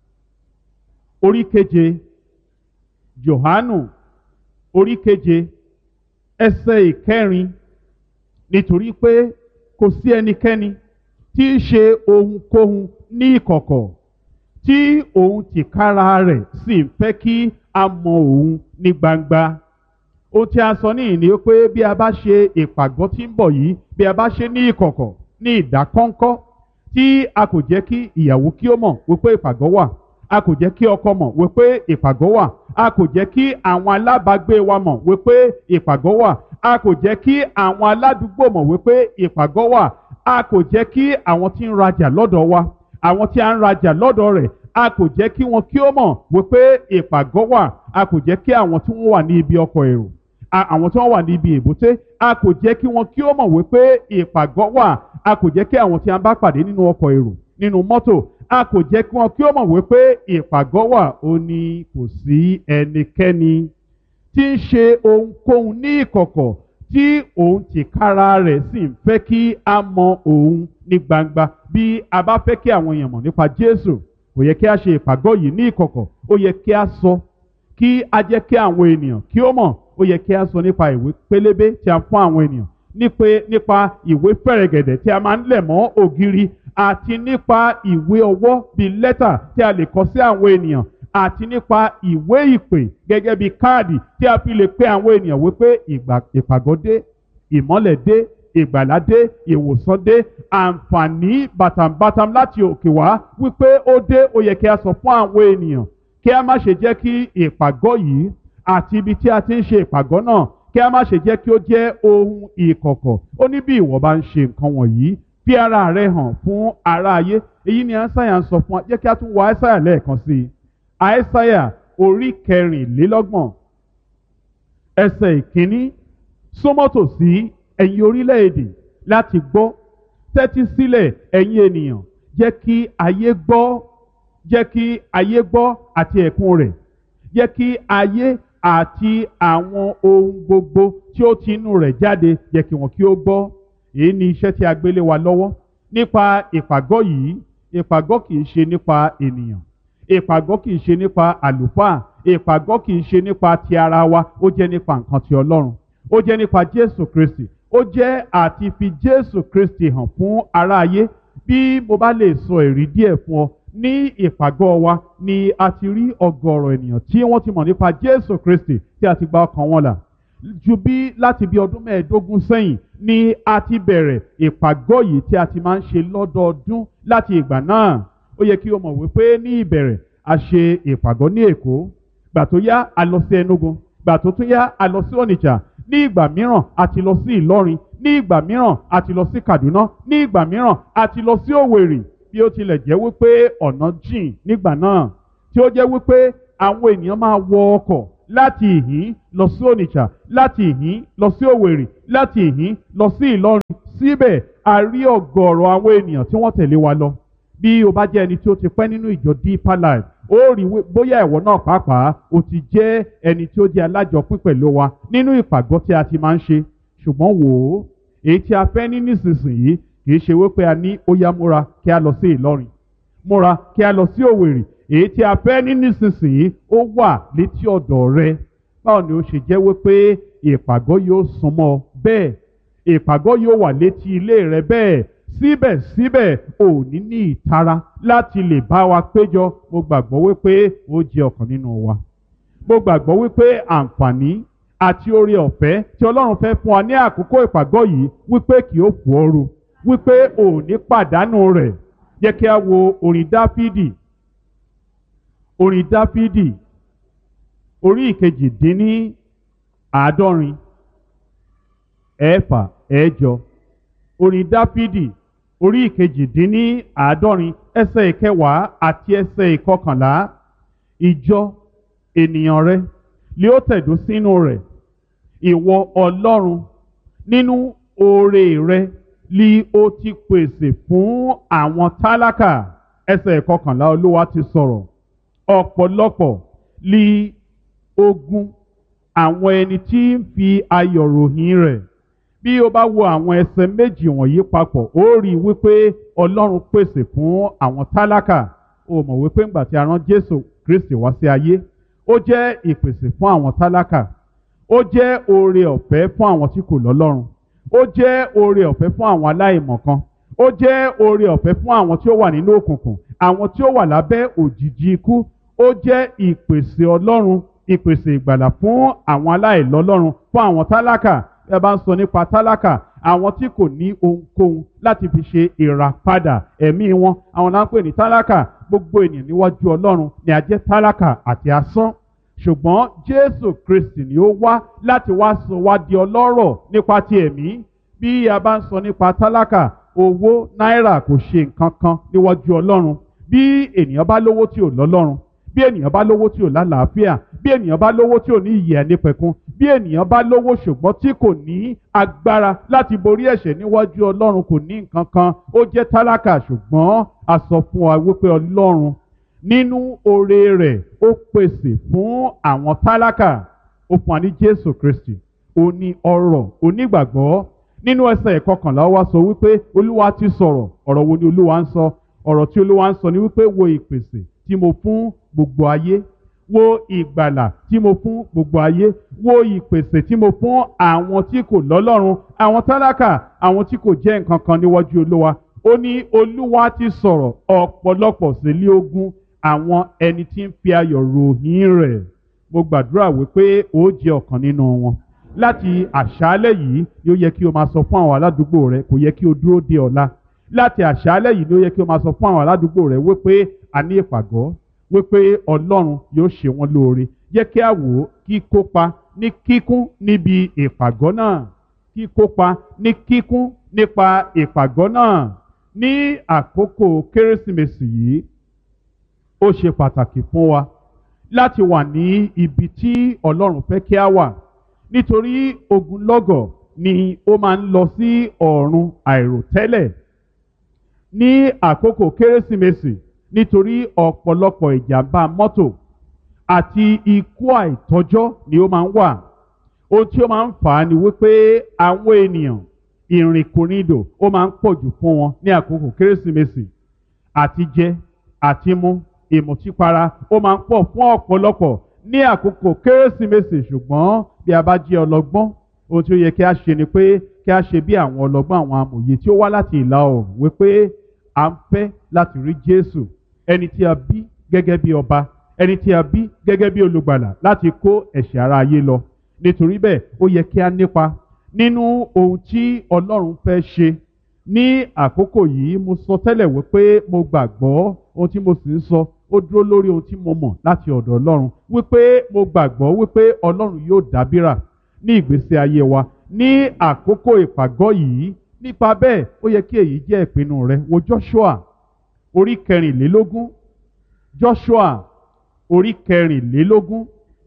orí keje Jòhánù orí keje ẹsẹ̀ ìkẹrin nítorí pé kò sí ẹnikẹ́ni tí í ṣe ohunkóhun ní ìkọ̀kọ̀ tí òun tìkára rẹ̀ sì ń fẹ́ kí a mọ òun ní gbangba ohun tí a sọ níyìn ni pé bí a bá ṣe ìpàgọ́ tí ń bọ̀ yìí bí a bá ṣe ní ìkọ̀kọ̀ ní ìdákọ́ńkọ́ tí a kò jẹ́ kí ìyàwó kí ó mọ̀ wípé ìpàgọ́ wà a kò jẹ́ kí ọkọ mọ̀ wípé ìpàgọ́ wà a kò jẹ́ kí àwọn alábàágbé wa mọ̀ wípé ìpàgọ́ wà a kò jẹ́ kí àwọn aládùúgbò mọ̀ wípé ìpàgọ́ wà a kò jẹ́ kí àwọn tí ń rajà lọ́dọ̀ wa àwọn tí a ń rajà lọ́dọ̀ rẹ̀ a kò jẹ́ kí wọn kí ó mọ̀ wípé ìpàgọ́ wà a kò jẹ́ kí àwọn tí wọ́n wà ní ibi ọkọ̀ èrò àwọn tí wọ́n wà ní ibi èbúté a kò jẹ́ kí wọn kí ó mọ̀ wípé ìpàgọ́ wà a kò jẹ́ kí àwọn tí a bá pàdé nínú ọkọ̀ èrò nínú mọ́tò a kò jẹ́ kí wọn kí ó mọ̀ wípé ìpàgọ́ wà ó ní kò sí ẹnikẹ́ni tí ń ṣe ohunkóhun ní ìkọ̀kọ̀ tí òun tìkára rẹ̀ sì ń fẹ́ kí a mọ òun ní gbangba bí a bá fẹ́ kí àwọn èèyàn mọ̀ nípa Jésù kò yẹ kí a ṣe ìpàgọ́ yìí ní ìkọ̀kọ̀ ó yẹ kí a sọ kí a jẹ́ kí àwọn ènìyàn kí ó mọ̀ ó yẹ kí a sọ nípa ìwé pélébé tí a fún àwọn ènìyàn nípa ìwé fẹ̀rẹ̀gẹ̀dẹ̀ tí a máa ń lẹ̀ mọ́ ògiri àti nípa ìwé ọwọ́ bíi lẹ́tà tí a lè kọ sí àwọn ènìyàn àti nípa ìwé ìpè gẹ́gẹ́ bíi káàdì tí a fi lè pe àwọn ènìyàn wípé ìpàgọ́ dé ìmọ́lẹ̀ dé ìgbàlá dé ìwòsàn dé àǹfààní bàtàǹbàtàm láti òkè wá wípé ó dé ó yẹ kí a sọ fún àwọn ènìyàn kí a má ṣe jẹ́ kí ìpàgọ́ yìí àti ibi tí a ti ń ṣe ìpàgọ́ náà kí a má ṣe jẹ́ kí ó jẹ́ ohun ìkọ̀kọ̀ ó ní bí ìwọ bá ń ṣe nǹkan wọ̀nyí fi ara rẹ hàn fún ara ayé èyí ni àìsàyà ń sọ fún wa jẹ́ kí a tún wọ àìsàyà lẹ́ẹ̀kan sí i àìsàyà orí kẹrìnlélọ́gbọ̀n ẹsẹ̀ ìkíní súnmọ́tò sí ẹ̀yin orílẹ̀-èdè láti gbọ́ tẹ́tí sílẹ̀ ẹ̀yin ènìyàn jẹ́ kí ayé gbọ́ jẹ́ kí ayé gbọ́ àti ẹ̀kún rẹ̀ jẹ́ kí ayé àti àwọn ohun gbogbo tí ó ti inú rẹ̀ jáde jẹ́ kí wọn kí ó gbọ́ èyí ni iṣẹ́ tí a gbélé wa lọ́wọ́ nípa ìpàgọ́ yìí ìpàgọ́ kì í ṣe nípa ènìyàn ìpàgọ́ kì í ṣe nípa àlùfáà ìpàgọ́ kì í ṣe nípa ti ara wa ó jẹ́ nípa nǹkan ti Ọlọ́run ó jẹ́ nípa Jésù Kristi ó jẹ́ àti fi Jésù Kristi hàn fún aráyé bí mo bá lè sọ èrí díẹ̀ fún ọ ní ìpàgọ́ wa ni a ti rí ọ̀gọ̀rọ̀ ènìyàn tí wọ́n ti mọ̀ nípa Jésù Kristi tí a ti gba ọkàn wọn là ju bí láti bí ọdún mẹ́ẹ̀ẹ́dógún sẹ́yìn ni a ti bẹ̀rẹ̀ ìpàgọ́ yìí tí a ti máa ń ṣe lọ́dọọdún láti ìgbà náà ó yẹ kí o mọ̀ wípé ní ìbẹ̀rẹ̀ a ṣe ìpàgọ́ ní Èkó gbà tó yá a lọ sí Enugu gbà tó tún yá a lọ sí Onitsha ní ìgbà mìíràn a ti lọ sí Ìlọrin ní ìgbà mìíràn a ti lọ sí Kaduna ní ìgbà mìíràn a ti lọ sí Òwèrì bí ó tilẹ̀ jẹ́ wípé ọ̀nà jìn nígbà náà tí ó jẹ́ wípé àwọn ènìyàn máa wọ ọkọ̀ láti ìhín lọ sí onitsha láti ìhín lọ sí òwèrè láti ìhín lọ sí ìlọrin síbẹ̀ a rí ọ̀gọ̀ọ̀rọ̀ àwọn ènìyàn tí wọ́n tẹ̀lé wa lọ bí o bá jẹ́ ẹni tí ó ti pẹ́ nínú ìjọ deeper life ó rí bóyá ẹ̀wọ̀ náà pàápàá o ti jẹ́ ẹni tí ó jẹ́ alájọpín pẹ̀lú wa nínú ìpàgọ́ tí a ti máa ń ṣe ṣùgbọ́n wò ó èyí tí a fẹ́ ní nísinsìnyí kì í ṣe wípé a ní ó yá múra kí a lọ sí ìlọrin múra kí a lọ sí òwèrè èyí tí a fẹ́ ní nísinsìnyí ó wà létí ọ̀dọ̀ rẹ báwo ni ó ṣe jẹ́ wípé ìpàgọ́ yóò súnmọ́ bẹ́ẹ̀ ìpàgọ́ yóò wà létí ilé rẹ bẹ́ẹ̀ síbẹ̀síbẹ̀ ò ní ní ìtara láti lè bá wa péjọ mo gbàgbọ́ wípé ó jẹ́ ọ̀kan nínú wa mo gbàgbọ́ wípé àǹfààní àti oore ọ̀fẹ́ tí ọlọ́run fẹ́ fún wa ní àkókò ìpàgọ́ yìí wípé kì ó fò ooru wípé ò ní pàdánù rẹ̀ jẹ́ kí a wo orin dáfídì orin dáfídì orí ìkejì dín ní àádọ́rin ẹ̀fà ẹ̀jọ orin dáfídì orí ìkejì dín ní àádọ́rin ẹsẹ̀ ìkẹwàá àti ẹsẹ̀ ìkọkànlá ìjọ ènìyàn rẹ lé ó tẹ̀dó sínú rẹ̀ ìwọ ọlọ́run nínú oore rẹ lí ó ti pèsè fún àwọn tálákà ẹsẹ̀ ìkọkànlá olúwa ti sọ̀rọ̀ ọ̀pọ̀lọpọ̀ lí ogun àwọn ẹni tí ń fi ayọ̀ ròyìn rẹ̀ bí o bá wo àwọn ẹsẹ̀ méjì wọ̀nyí papọ̀ ó rí i wípé ọlọ́run pèsè fún àwọn tálákà o mọ̀ wípé ńgbà tí a rán jésù kristi wá sí ayé ó jẹ́ ìpèsè fún àwọn tálákà ó jẹ́ oore ọ̀fẹ́ fún àwọn tí kò lọ́lọ́run ó jẹ́ oore ọ̀fẹ́ fún àwọn aláìmọ̀kan ó jẹ́ oore ọ̀fẹ́ fún àwọn tí ó wà nínú òkùnkùn àwọn tí ó wà lábẹ́ òjìji ikú ó jẹ́ ìpèsè ọlọ́run ìpèsè ìgbàlà fún àwọn aláìlọ́lọ́run fún àwọn tálákà ẹ bá ń sọ nípa tálákà àwọn tí kò ní ohunkóhun láti fi ṣe ìràpadà ẹ̀mí wọn àwọn náà ń pè ní tálákà gbogbo ènìyàn níwájú ọlọ́run ni a jẹ́ tálákà àti asán ṣùgbọ́n jésù kristi ni ó wá láti wá sọ wá di ọlọ́rọ̀ nípa ti ẹ̀mí bí a bá ń sọ nípa tálákà owó náírà kò ṣe nǹkan kan níwájú ọlọ́run bí ènìyàn bá lówó tí ò lọ́lọ́run bí ènìyàn bá lówó tí ò lálàáfíà bí ènìyàn bá lówó tí ò ní ìyè ẹnìpẹ̀kun bí ènìyàn bá lówó ṣùgbọ́n tí kò ní agbára láti borí ẹ̀ṣẹ̀ níwájú ọlọ́run kò ní nǹkan kan ó jẹ́ tálákà ṣùgbọ́n a sọ fún wa wípé ọlọ́run nínú oore rẹ̀ ó pèsè fún àwọn tálákà ó fún wa ní jésù kristi ó ní ọrọ̀ onígbàgbọ́ nínú ẹsẹ̀ ìkọkànlá wa sọ wípé olúwa ti sọ̀rọ̀ ọ̀rọ̀ wo ni olúwa ń sọ ọ̀rọ̀ tí olúwa ń sọ ni wípé wo ìpèsè tí mo fún gbogbo ayé wo ìgbàlà tí mo fún gbogbo ayé wo ìpèsè tí mo fún àwọn tí kò lọ́lọ́run àwọn tálákà àwọn tí kò jẹ́ nǹkan kan níwájú olúwa ó ní olúwa ti sọ̀rọ̀ ọ̀pọ̀lọpọ̀ sí ilé ogun àwọn ẹni tí ń fi ayọ̀ ròyìn rẹ̀ mo gbàdúrà wípé ó jẹ́ ọ̀kan nínú wọn láti àṣálẹ́ yìí ni ó yẹ kí o máa sọ fún àwọn aládùúgbò rẹ kò yẹ kí o dúró de ọ̀la láti àṣálẹ́ yìí ni ó yẹ kí o máa sọ fún àwọn aládùúgbò rẹ wípé a ní ìpàgọ́ wípé ọlọ́run yóò ṣe wọ́n lóore jẹ́ kí a wò ó kí kópa ní kíkún níbi ìpàgọ́ náà kí kópa ní kíkún nípa ìpàgọ́ náà ní àkókò kérésìmesì yìí ó ṣe pàtàkì fún wa láti wà ní ibi tí ọlọ́run fẹ́ kí a wà nítorí ogunlọ́gọ̀ ni ó máa ń lọ sí ọ̀run àìròtẹ́lẹ̀ ní àkókò kérésìmesì nítorí ọ̀pọ̀lọpọ̀ ìjàmbá mọ́tò àti ikú àìtọ́jọ́ ni ó máa ń wà ohun tí ó máa ń fà á ni wípé àwọn ènìyàn ìrìnkùnrìndò ó máa ń pọ̀ jù fún wọn ní àkókò kérésìmesì àti jẹ àti mu ìmùtípara ó máa ń pọ̀ fún ọ̀pọ̀lọpọ̀ ní àkókò kérésìmesì ṣùgbọ́n bí a bá jẹ́ ọlọ́gbọ́n ohun tí ó yẹ kí a ṣe ni pé kí a ṣe bí àwọn ọlọ́gbọ́n àwọn amòye tí ó wá láti ìlà oòrùn wípé à ń fẹ́ láti rí Jésù ẹni tí a bí gẹ́gẹ́ bí ọba ẹni tí a bí gẹ́gẹ́ bí olùgbàlà láti kó ẹ̀ṣẹ̀ ara ayé lọ nítorí bẹ́ẹ̀ ó yẹ kí a nípa nínú ohun tí Ọlọ́run fẹ́ ṣe ní àkókò yìí mo sọ tẹ́lẹ̀ wípé mo gbàgbọ́ ohun tí mo sì ń sọ ó dúró lórí ohun tí mo mọ̀ láti ọ̀dọ̀ Ọlọ́run wípé mo gbàgbọ́ wípé Ọlọ́run yóò dábìrà ní ìgbésí ayé wa ní àkókò ìpàgọ́ yìí nípa bẹ́ẹ̀ ó yẹ kí èyí jẹ́ ìpinnu rẹ wo Joshua orí kẹrìnlélógún Joshua orí kẹrìnlélógún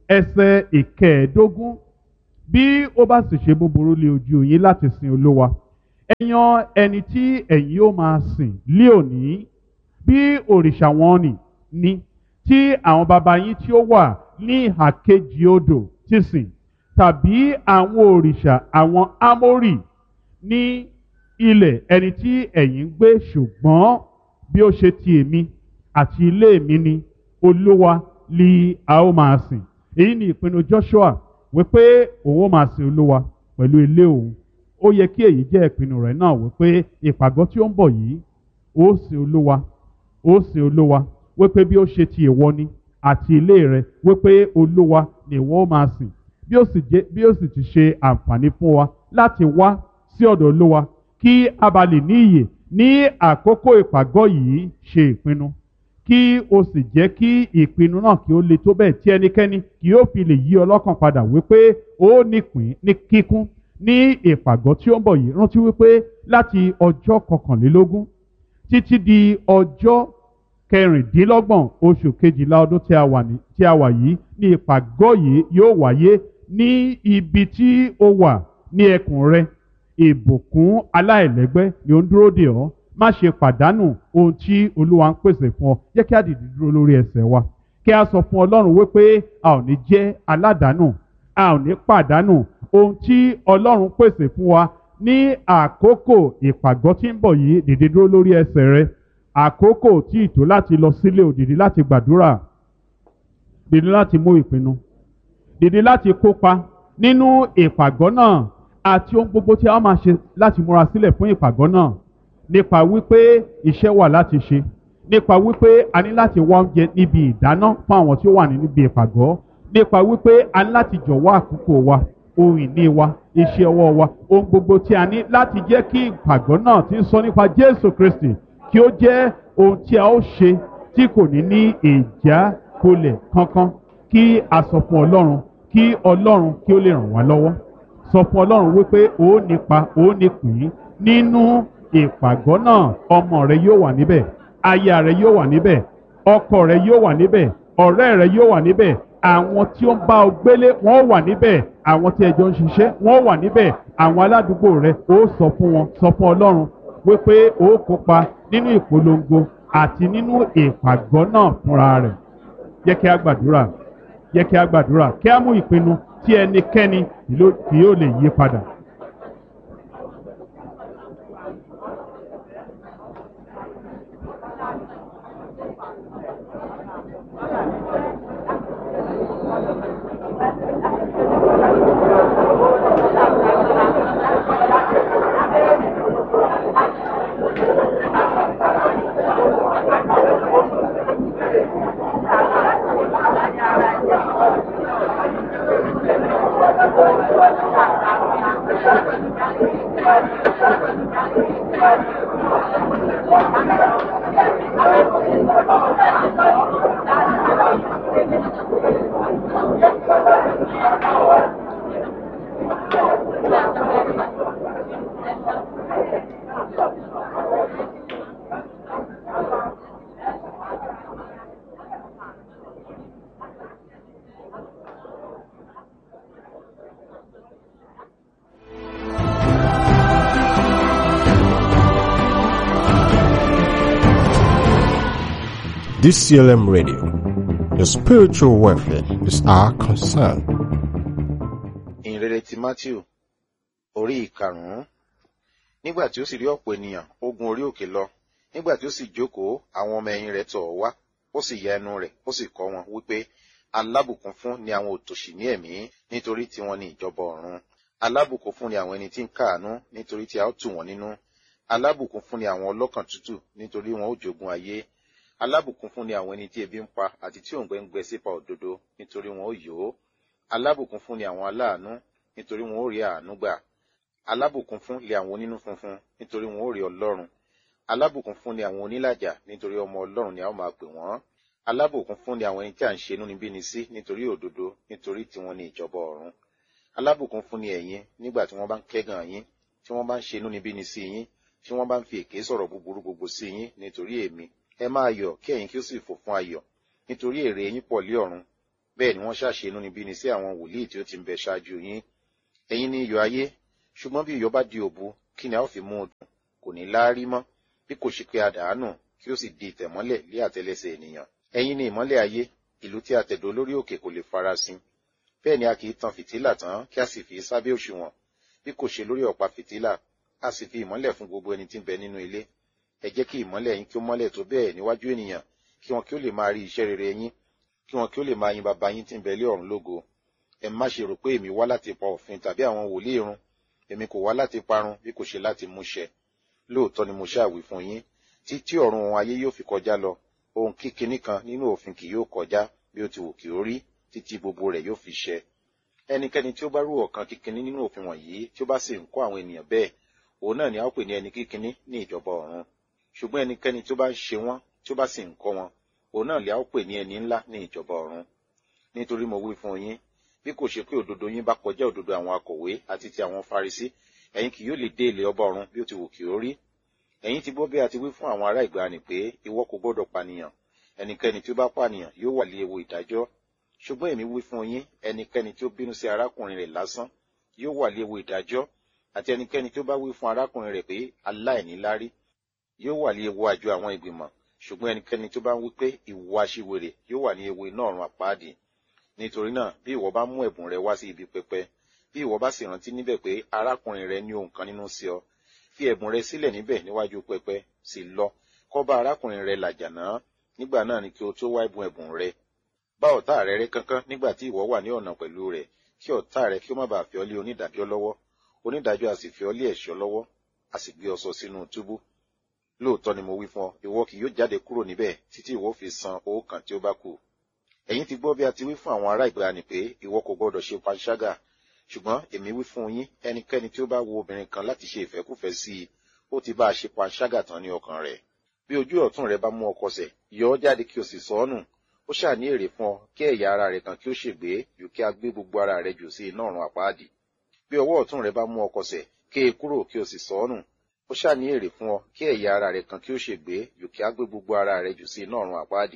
ẹsẹ̀ ìkẹẹ̀ẹ́dógún bí ó bá sì ṣe búburú lé ojú yín láti sin olúwa ẹ yan ẹni tí ẹ̀yin yóò máa sìn lé òní bí òrìṣà wọn nì ní tí àwọn baba yín tí ó wà ní ìhà kejì odò ti sìn tàbí àwọn òrìṣà àwọn ámórì ní ilẹ̀ ẹni tí ẹ̀yin ń gbé ṣùgbọ́n bí ó ṣe ti èmi àti ilé mi ni olúwa li a ó máa sìn èyí ni ìpinnu joshua wípé òun ó máa sin olúwa pẹ̀lú ilé òun ó yẹ kí èyí jẹ́ ìpinnu rẹ̀ náà wípé ìpàgọ́ tí ó ń bọ̀ yìí ó sin olúwa ó sin olúwa wípé bí ó ṣe ti ìwọ ni àti ilé rẹ wípé olúwa ni ìwọ ó máa sìn bí ó sì jẹ́ bí ó sì ti ṣe àǹfààní fún wa láti wá sí ọ̀dọ̀ olúwa kí a bá lè ní ìyè ní àkókò ìpàgọ́ yìí ṣe ìpinnu kí o sì jẹ́ kí ìpinnu náà kí ó le tó bẹ́ẹ̀ tí ẹnikẹ́ni kì yóò fi lè yí ọlọ́kàn padà wípé ó nípìn ní kíkún ní ìpàgọ́ tí ó ń bọ̀ yìí rántí wípé láti ọjọ́ kọkànlélógún títí di ọjọ́ kẹrìndínlọ́gbọ̀n oṣù kejìlá ọdún tí a wà ní tí a wà yìí ní ìpàgọ́ yìí yóò wáyé ní ibi tí ó wà ní ẹkùn rẹ ìbùkún aláìlẹ́gbẹ́ ni ó ń dúró dè ọ́ má ṣe pàdánù ohun tí olúwa ń pèsè fún ọ jẹ́ kí a dìde dúró lórí ẹsẹ̀ wa kí a sọ fún ọlọ́run wípé a ò ní jẹ́ aládàánù a ò ní pàdánù ohun tí ọlọ́run pèsè fún wa ní àkókò ìpàgọ́ tí ń bọ̀ yìí dìde dúró lórí ẹsẹ̀ rẹ àkókò tí ìtò láti lọ sílé òdìdí láti gbàdúrà dìde láti mú ìpinnu dìde láti kópa nínú ìpàgọ́ náà àti ohun gbogbo tí a máa ṣe láti múra sílẹ̀ fún ìpàgọ́ náà nípa wípé iṣẹ́ wà láti ṣe nípa wípé a ní láti wá oúnjẹ níbi ìdáná fún àwọn tí ó wà níbi ìpàgọ́ nípa wípé a ní láti jọ̀wọ́ àkókò wa ohun ìní wa iṣẹ́ ọwọ́ wa ohun gbogbo tí a ní láti jẹ́ kí ìpàgọ́ náà ti ń sọ nípa Jésù Kristi kí ó jẹ́ ohun tí a ó ṣe tí kò ní ní ìjákulẹ̀ kankan kí a sọ fún Ọlọ́run kí Ọlọ́run kí ó lè ràn wá lọ́wọ́ sọ fún Ọlọ́run wípé ó nípa ó nípìn nínú ìpàgọ́ náà ọmọ rẹ yóò wà níbẹ̀ aya rẹ yóò wà níbẹ̀ ọkọ rẹ yóò wà níbẹ̀ ọ̀rẹ́ rẹ yóò wà níbẹ̀ àwọn tí ó ń bá ọ gbélé wọ́n wà níbẹ̀ àwọn tí ẹjọ́ ń ṣiṣẹ́ wọ́n wà níbẹ̀ àwọn aládùúgbò rẹ ó sọ fún wọn sọ fún Ọlọ́run wípé ó kópa nínú ìpolongo àti nínú ìpàgọ́ náà fúnra rẹ̀ jẹ́ kí a gbàdúrà jẹ́ kí a gbàdúrà kí a mú ìpinnu tí ẹnikẹ́ni kì yóò lè yí padà. DCLM Radio. Your spiritual welfare is our concern. ìrere ti matthew orí ìkarùnún nígbà tí ó sì rí ọ̀pọ̀ ènìyàn ó gun orí òkè lọ nígbà tí ó sì jókòó àwọn ọmọ ẹ̀yìn rẹ̀ tọ̀ ọ́ wá ó sì ya ẹnu rẹ̀ ó sì kọ́ wọn wípé alábùkún fún ni àwọn òtòṣì ní ẹ̀mí nítorí tí wọ́n ní ìjọba ọ̀run alábùkún fún ni àwọn ẹni tí ń káàánú nítorí tí a ó tù wọ́n nínú alábùkún fún ni àwọn ọlọ́kàn tútù nítorí wọn ó jogún ayé alábùkún fún ni àwọn ẹni tí ebi ń pa àti tí òǹgbẹ ń gbẹ sípa òdodo nítorí wọn ó yó alábùkún fún ni àwọn aláàánú nítorí wọn ó rí àánú gbà alábùkún fún lé àwọn onínú funfun nítorí wọn ó rí ọlọ́run alábùkún fún ni àwọn onílàjà nítorí ọmọ ọlọ́run ni a ó máa pè wọ́n alábùkún fún ni àwọn ẹni tí à ń ṣe inúnibíni sí nítorí òdodo nítorí tí wọ́n ní ìjọba ọ̀run alábùkún fún ni ẹ̀yin nígbà tí wọ́n bá ń kẹ́gàn yín tí wọ́n bá ń ṣe inúnibíni sí yín tí wọ́n bá ń fi èké sọ̀rọ̀ búburú gbogbo sí yín nítorí èmi ẹ máa yọ̀ kí ẹ̀yin kí ó sì fò fún ayọ̀ nítorí èrè yín pọ̀ lé ọ̀run bẹ́ẹ̀ ni wọ́n ṣàṣe inúnibíni sí àwọn wòlíì tí ó ti ń bẹ ṣáájú yín ẹ̀yin ni iyọ̀ ayé ṣùgbọ́n bí iyọ̀ bá di òbu kí ni a ó fi mú un dùn kò ní láárí mọ́ bí kò ṣe pé a dàánù kí ó sì di ìtẹ̀mọ́lẹ̀ lé àtẹlẹsẹ̀ ènìyàn ẹ̀yin ni ìmọ́lẹ̀ ayé ìlú tí a tẹ̀dó lórí òkè kò lè farasin bẹ́ẹ̀ ni a kì í tan fìtílà tán kí a sì fi sábẹ́ òṣùwọ̀n bí kò ṣe lórí ọ̀pá fìtílà a sì fi ìmọ́lẹ̀ fún gbogbo ẹni tí ń bẹ nínú ilé ẹ jẹ́ kí ìmọ́lẹ̀ yín kí ó mọ́lẹ̀ tó bẹ́ẹ̀ níwájú ènìyàn kí wọn kí ó lè máa rí iṣẹ́ rere yín kí wọn kí ó lè máa yin bàbá yín tí ń bẹ lé ọ̀run lógo ẹ má ṣe rò pé èmi wá láti pa òfin tàbí àwọn wòlíì run èmi kò wá láti parun bí kò ṣe láti múṣẹ lóòótọ́ ni mo ṣàwí fún yín títí ọ̀run ohun ayé yóò fi kọjá lọ ohun kíkiní kan nínú òfin kì yóò kọjá bí ó ti wù kí ó rí títí gbogbo rẹ̀ yóò fi ṣẹ ẹnikẹ́ni tí ó bá rú ọ̀kan kíkiní nínú òfin wọ̀nyí tí ó bá sì ń kọ́ àwọn ènìyàn bẹ́ẹ̀ òun náà ni a ó pè ní ẹni kíkiní ní ìjọba ọ̀run ṣùgbọ́n ẹnikẹ́ni tí ó bá ń ṣe wọ́n tí ó bá sì ń kọ́ wọn òun náà ni a ó pè ní ẹni ńlá ní ìjọba ọ̀run nítorí mo wí fún yín bí kò ṣe pé òdodo yín bá kọjá òdodo àwọn akọ̀wé àti ti àwọn farisí ẹ̀yin kì yóò lè dé ilé ọba ọ̀run bí ó ti wù kí ó rí ẹ̀yin ti gbọ́ bí a ti wí fún àwọn ará ìgbàanì pé ìwọ kò gbọ́dọ̀ pànìyàn ẹnikẹ́ni tí ó bá pànìyàn yóò wà lé ewu ìdájọ́ ṣùgbọ́n èmi wí fún yín ẹnikẹ́ni tí ó bínú sí arákùnrin rẹ̀ lásán yóò wà lé ewu ìdájọ́ àti ẹnikẹ́ni tí ó bá wí fún arákùnrin rẹ̀ pé aláìníláárí yóò wà ní ewu àjọ àwọn ìgbìmọ̀ ṣùgbọ́n ẹnikẹ́ni tó bá ń wí pé ìwọ aṣiwèrè yóò wà ní ewu iná ọ̀run àpáàdì nítorí náà bí ìwọ bá mú ẹ̀bùn rẹ wá sí ibi pẹpẹ bí ìwọ bá sì rántí níbẹ̀ pé arákùnrin rẹ ní ohun kan nínú sí ọ fi ẹ̀bùn rẹ sílẹ̀ níbẹ̀ níwájú pẹpẹ sì lọ kọ́ bá arákùnrin rẹ làjà náà nígbà náà ni kí o tó wá ẹ̀bùn ẹ̀bùn rẹ bá ọ̀tá rẹ rẹ́ kánkán nígbà tí ìwọ wà ní ọ̀nà pẹ̀lú rẹ̀ kí ọ̀tá rẹ kí ó má bàa fi ọ́ lé onídàájọ́ lọ́wọ́ onídàájọ́ a sì fi ọ́ lé ẹ̀ṣọ́ lọ́wọ́ a sì gbé ọ sọ sínú túbú lóòótọ́ ni mo wí fún ọ ìwọ kì yóò jáde kúrò níbẹ̀ títí ìwọ fi san owó kan tí ó bá kù ẹ̀yin ti gbọ́ bí a ti wí fún àwọn ará ìgbàanì pé ìwọ kò gbọ́dọ̀ ṣe panṣágà ṣùgbọ́n èmi wí fún yín ẹnikẹ́ni tí ó bá wo obìnrin kan láti ṣe ìfẹ́kùfẹ́ sí i ó ti bá a ṣe panṣágà tán ní ọkàn rẹ̀ bí ojú ọ̀tún rẹ bá mú ọ kọsẹ̀ yọ ọ́ jáde kí o sì sọ ọ́ nù ó ṣáà ní èrè fún ọ kí ẹ̀yà ara rẹ kan kí ó ṣègbé jù kí a gbé gbogbo ara rẹ jù sí iná ọ̀run àpáàdì bí ọwọ́ ọ̀tún rẹ bá mú ọ kọsẹ̀ ké e kúrò kí o sì sọ ọ́ nù ó ṣáà ní èrè fún ọ kí ẹ̀yà ara rẹ kan kí ó ṣègbé jù kí a gbé gbogbo ara rẹ jù sí iná ọ̀run àpáàdì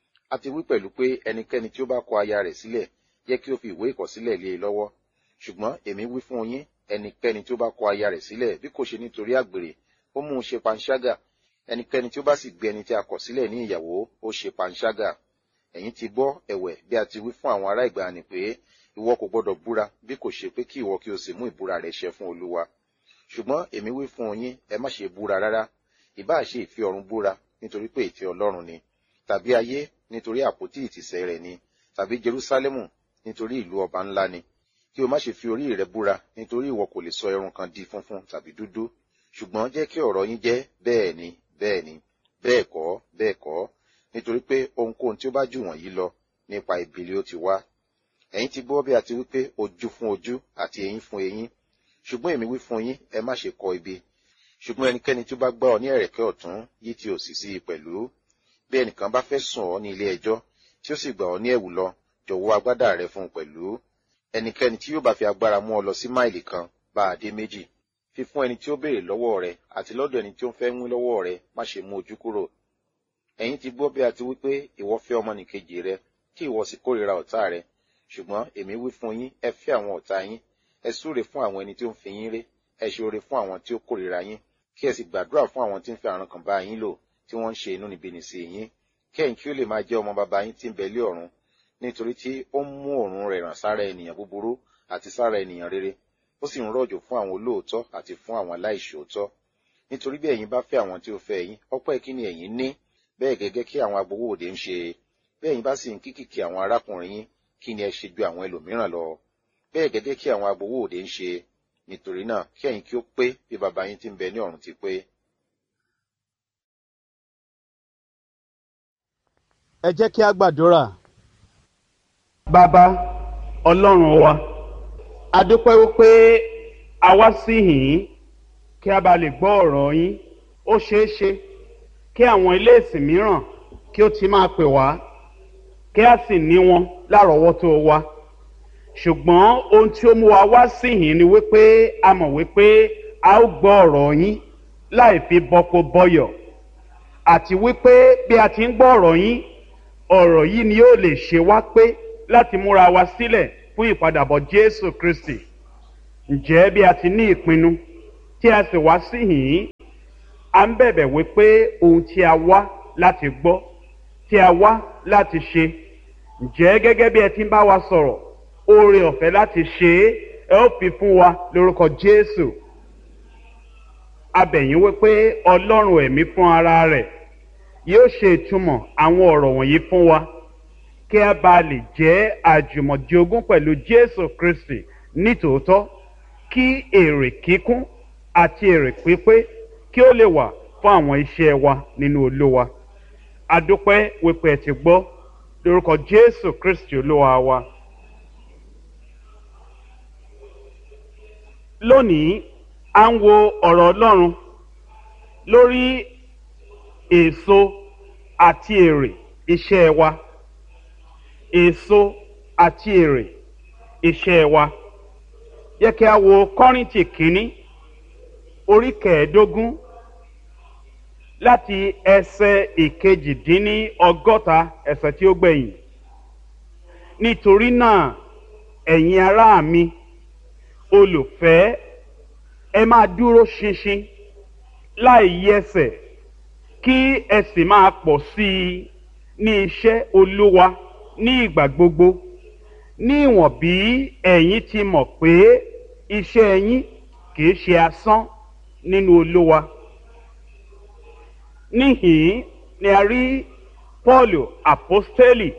a ti wí pẹ̀lú pé ẹnikẹ́ni tí ó bá kọ aya rẹ̀ sílẹ̀ yẹ kí ó fi ìwé ìkọ̀sílẹ̀ lé e lọ́wọ́ ṣùgbọ́n èmi wí fún yín ẹnikẹ́ni tí ó bá kọ aya rẹ̀ sílẹ̀ bí kò ṣe nítorí àgbèrè ó mú un ṣe panṣágà ẹnikẹ́ni tí ó bá sì gbé ẹni tí a kọ̀ sílẹ̀ ní ìyàwó ó ṣe panṣágà ẹ̀yin ti gbọ́ ẹ̀wẹ̀ bí a ti wí fún àwọn ará ìgbàanì pé ìwọ kò gbọ́dọ̀ búra bí kò ṣe pé kí ìwọ kí o sì mú ìbúra rẹ ṣẹ fún olúwa ṣùgbọ́n èmi wí fún yín ẹ má ṣe búra rárá ìbáà ṣe ìfẹ́ ọ̀run búra nítorí pé ìfẹ́ ọlọ́run ni tàbí ayé nítorí àpótí ìtìsẹ̀ rẹ̀ ni tàbí jerúsálẹ́mù nítorí ìlú ọba ńlá ni kí o má ṣe fi orí rẹ búra nítorí ìwọ kò lè sọ irun kan di funfun tàbí dúdú ṣùgbọ́n jẹ́ kí ọ̀rọ̀ yín jẹ́ bẹ́ẹ̀ ni bẹ́ẹ̀ ni bẹ́ẹ̀ kọ́ bẹ́ẹ̀ kọ́ nítorí pé ohunkóhun tí ó bá jù wọ̀nyí lọ nípa ìbílẹ̀ ó ti wá ẹ̀yin ti gbọ́ bí a ti wí pé ojú fún ojú àti eyín fún eyín ṣùgbọ́n èmi wí fún yín ẹ má ṣe kọ ibi ṣùgbọ́n ẹnikẹ́ni tí ó bá gbá ọ ní ẹ̀rẹ̀kẹ́ ọ̀tún yí ti òsì sí i pẹ̀lú bí ẹnìkan bá fẹ́ sùn ọ ní ilé ẹjọ́ tí ó sì gbà ọ ní ẹ̀wù lọ jọ̀wọ́ agbádá rẹ fún un pẹ̀lú ẹnikẹ́ni tí yóò bá fi agbára mú ọ lọ sí máìlì kan bá a dé méjì fífún ẹni tí ó béèrè lọ́wọ́ rẹ àti lọ́dọ̀ ẹni tí ó ń fẹ́ wín lọ́wọ́ rẹ má ṣe mú ojú kúrò ẹ̀yin ti gbọ́ bí a ti wí pé ìwọ fẹ́ ọmọnìkejì rẹ kí ìwọ sì kórìíra ọ̀tá rẹ ṣùgbọ́n èmi wí fún yín ẹ fẹ́ àwọn ọ̀tá yín ẹ súre fún àwọn ẹni tí ó ń fi yín ré ẹ ṣe oore fún àwọn tí ó kórìíra yín kí ẹ sì gbàdúrà fún àwọn tí ń fi àrùn kan bá yín lò tí wọ́n ń ṣe inúnibíni sí yín kẹ́yìn kí ó lè máa jẹ́ ọmọ bàbá yín tí ń bẹ lé ọ̀run nítorí tí ó ń mú òórùn rẹ̀ ràn sára ènìyàn búburú àti sára ènìyàn rere ó sì ń rọ̀jò fún àwọn olóòótọ́ àti fún àwọn aláìṣòótọ́ nítorí bí ẹ̀yin bá fẹ́ àwọn tí ó fẹ́ yín ọpẹ́ kí ni ẹ̀yin ní bẹ́ẹ̀ gẹ́gẹ́ kí àwọn agbowó òde ń ṣe bí ẹ̀yin bá sì ń kíkìkì àwọn arákùnrin yín kí ni ẹ ṣe ju àwọn ẹlòmíràn lọ bẹ́ẹ̀ gẹ́gẹ́ kí àwọn agbowó òde ń ṣe nítorí náà kí ẹ̀yin kí ó pé bí baba yín tí ń bẹ ní ọ̀run ti pé. ẹ jẹ́ kí a gbàdúrà. bàbá ọlọ́run wa a dúpẹ́ wípé a wá sí yìnyín kí a bá lè gbọ́ ọ̀rọ̀ yín ó ṣeé ṣe kí àwọn ilé ìsìn mìíràn kí ó ti máa pè wá kí a sì ní wọn lárọ̀ọ́wọ́tó wa ṣùgbọ́n ohun tí ó mú wa wá sí yìnyín ni wípé a mọ̀ wípé a ó gbọ́ ọ̀rọ̀ yín láì fi bọ́kó bọ́yọ̀ àti wípé bí a ti ń gbọ́ ọ̀rọ̀ yín ọ̀rọ̀ yìí ni yóò lè ṣe wá pé láti múra wa sílẹ̀ fún ìpadàbọ̀ jésù kristi ǹjẹ́ bí a ti ní ìpinnu tí a sì wá síhìn à ń bẹ̀bẹ̀ wípé ohun tí a wá láti gbọ́ tí a wá láti ṣe ǹjẹ́ gẹ́gẹ́ bí ẹ ti ń bá wa sọ̀rọ̀ oore ọ̀fẹ́ láti ṣe é ẹ ó fi fún wa lórúkọ jésù abẹ̀yìn wípé ọlọ́run ẹ̀mí fún ara rẹ̀ yóò ṣe ìtumọ̀ àwọn ọ̀rọ̀ wọ̀nyí fún wa kí a bá lè jẹ́ àjùmọ̀jogún pẹ̀lú jésù kristi nítòótọ́ kí èrè kíkún àti èrè pípé kí ó lè wà fún àwọn iṣẹ́ wa nínú olúwa adúpẹ́ wípé ẹ ti gbọ́ lórúkọ jésù kristi olúwa wa. lónìí à ń wo ọ̀rọ̀ ọlọ́run lórí èso àti èrè iṣẹ́ wa èso àti èrè iṣẹ́ wa yẹ kí a wo kọ́rìntì kínní orí kẹẹ̀ẹ́dógún láti ẹsẹ̀ ìkejìdínní ọgọ́ta ẹsẹ̀ tí ó gbẹ̀yìn nítorí náà ẹ̀yin ará mi olùfẹ́ ẹ máa dúró ṣinṣin láì yẹsẹ̀ kí ẹ sì máa pọ̀ sí i ní iṣẹ́ olúwa ní ìgbà gbogbo ní ìwọ̀n bí ẹ̀yin ti mọ̀ pé iṣẹ́ yín kìí ṣe asán nínú olúwa níhìn ni a rí paulu apostoli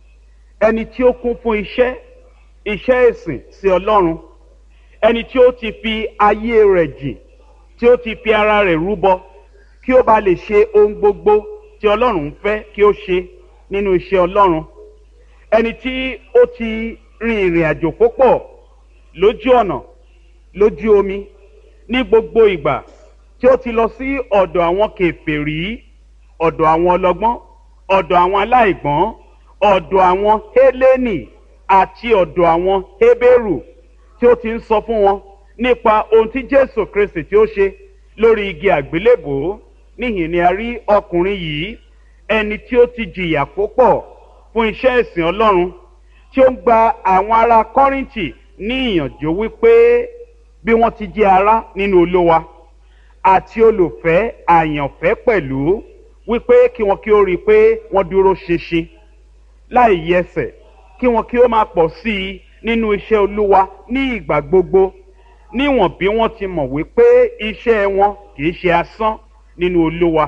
ẹni tí ó kún fún iṣẹ́ iṣẹ́ ìsìn sí ọlọ́run ẹni tí ó ti fi ayé rẹ̀ jìn tí ó ti fi ara rẹ̀ rúbọ kí ó bá lè ṣe ohun gbogbo tí ọlọ́run ń fẹ́ kí ó ṣe nínú iṣẹ́ ọlọ́run ẹni tí ó ti rin ìrìn àjò púpọ̀ lójú ọ̀nà lójú omi ní gbogbo ìgbà tí ó ti lọ sí ọ̀dọ̀ àwọn kèfèrí ọ̀dọ̀ àwọn ọlọ́gbọ́n ọ̀dọ̀ àwọn aláìgbọ́n ọ̀dọ̀ àwọn hélénì àti ọ̀dọ̀ àwọn hébérù tí ó ti ń sọ fún wọn nípa ohun tí jésù kristi tí ó ṣe lórí igi àgbélébòó níhìn ni a rí ọkùnrin yìí ẹni tí ó ti jìyà púpọ̀ fún iṣẹ́ ìsìn ọlọ́run tí ó ń gba àwọn ará kọ́rìntì ní ìyànjú wípé bí wọ́n ti jẹ́ ará nínú olówa àti olùfẹ́ àyànfẹ́ pẹ̀lú wípé kí wọn kí ó rí i pé wọ́n dúró ṣinṣin láì yẹsẹ̀ kí wọn kí ó máa pọ̀ sí i nínú iṣẹ́ olúwa ní ìgbà gbogbo níwọ̀n bí wọ́n ti mọ̀ wípé iṣẹ́ wọn kì í ṣe asán nínú olúwa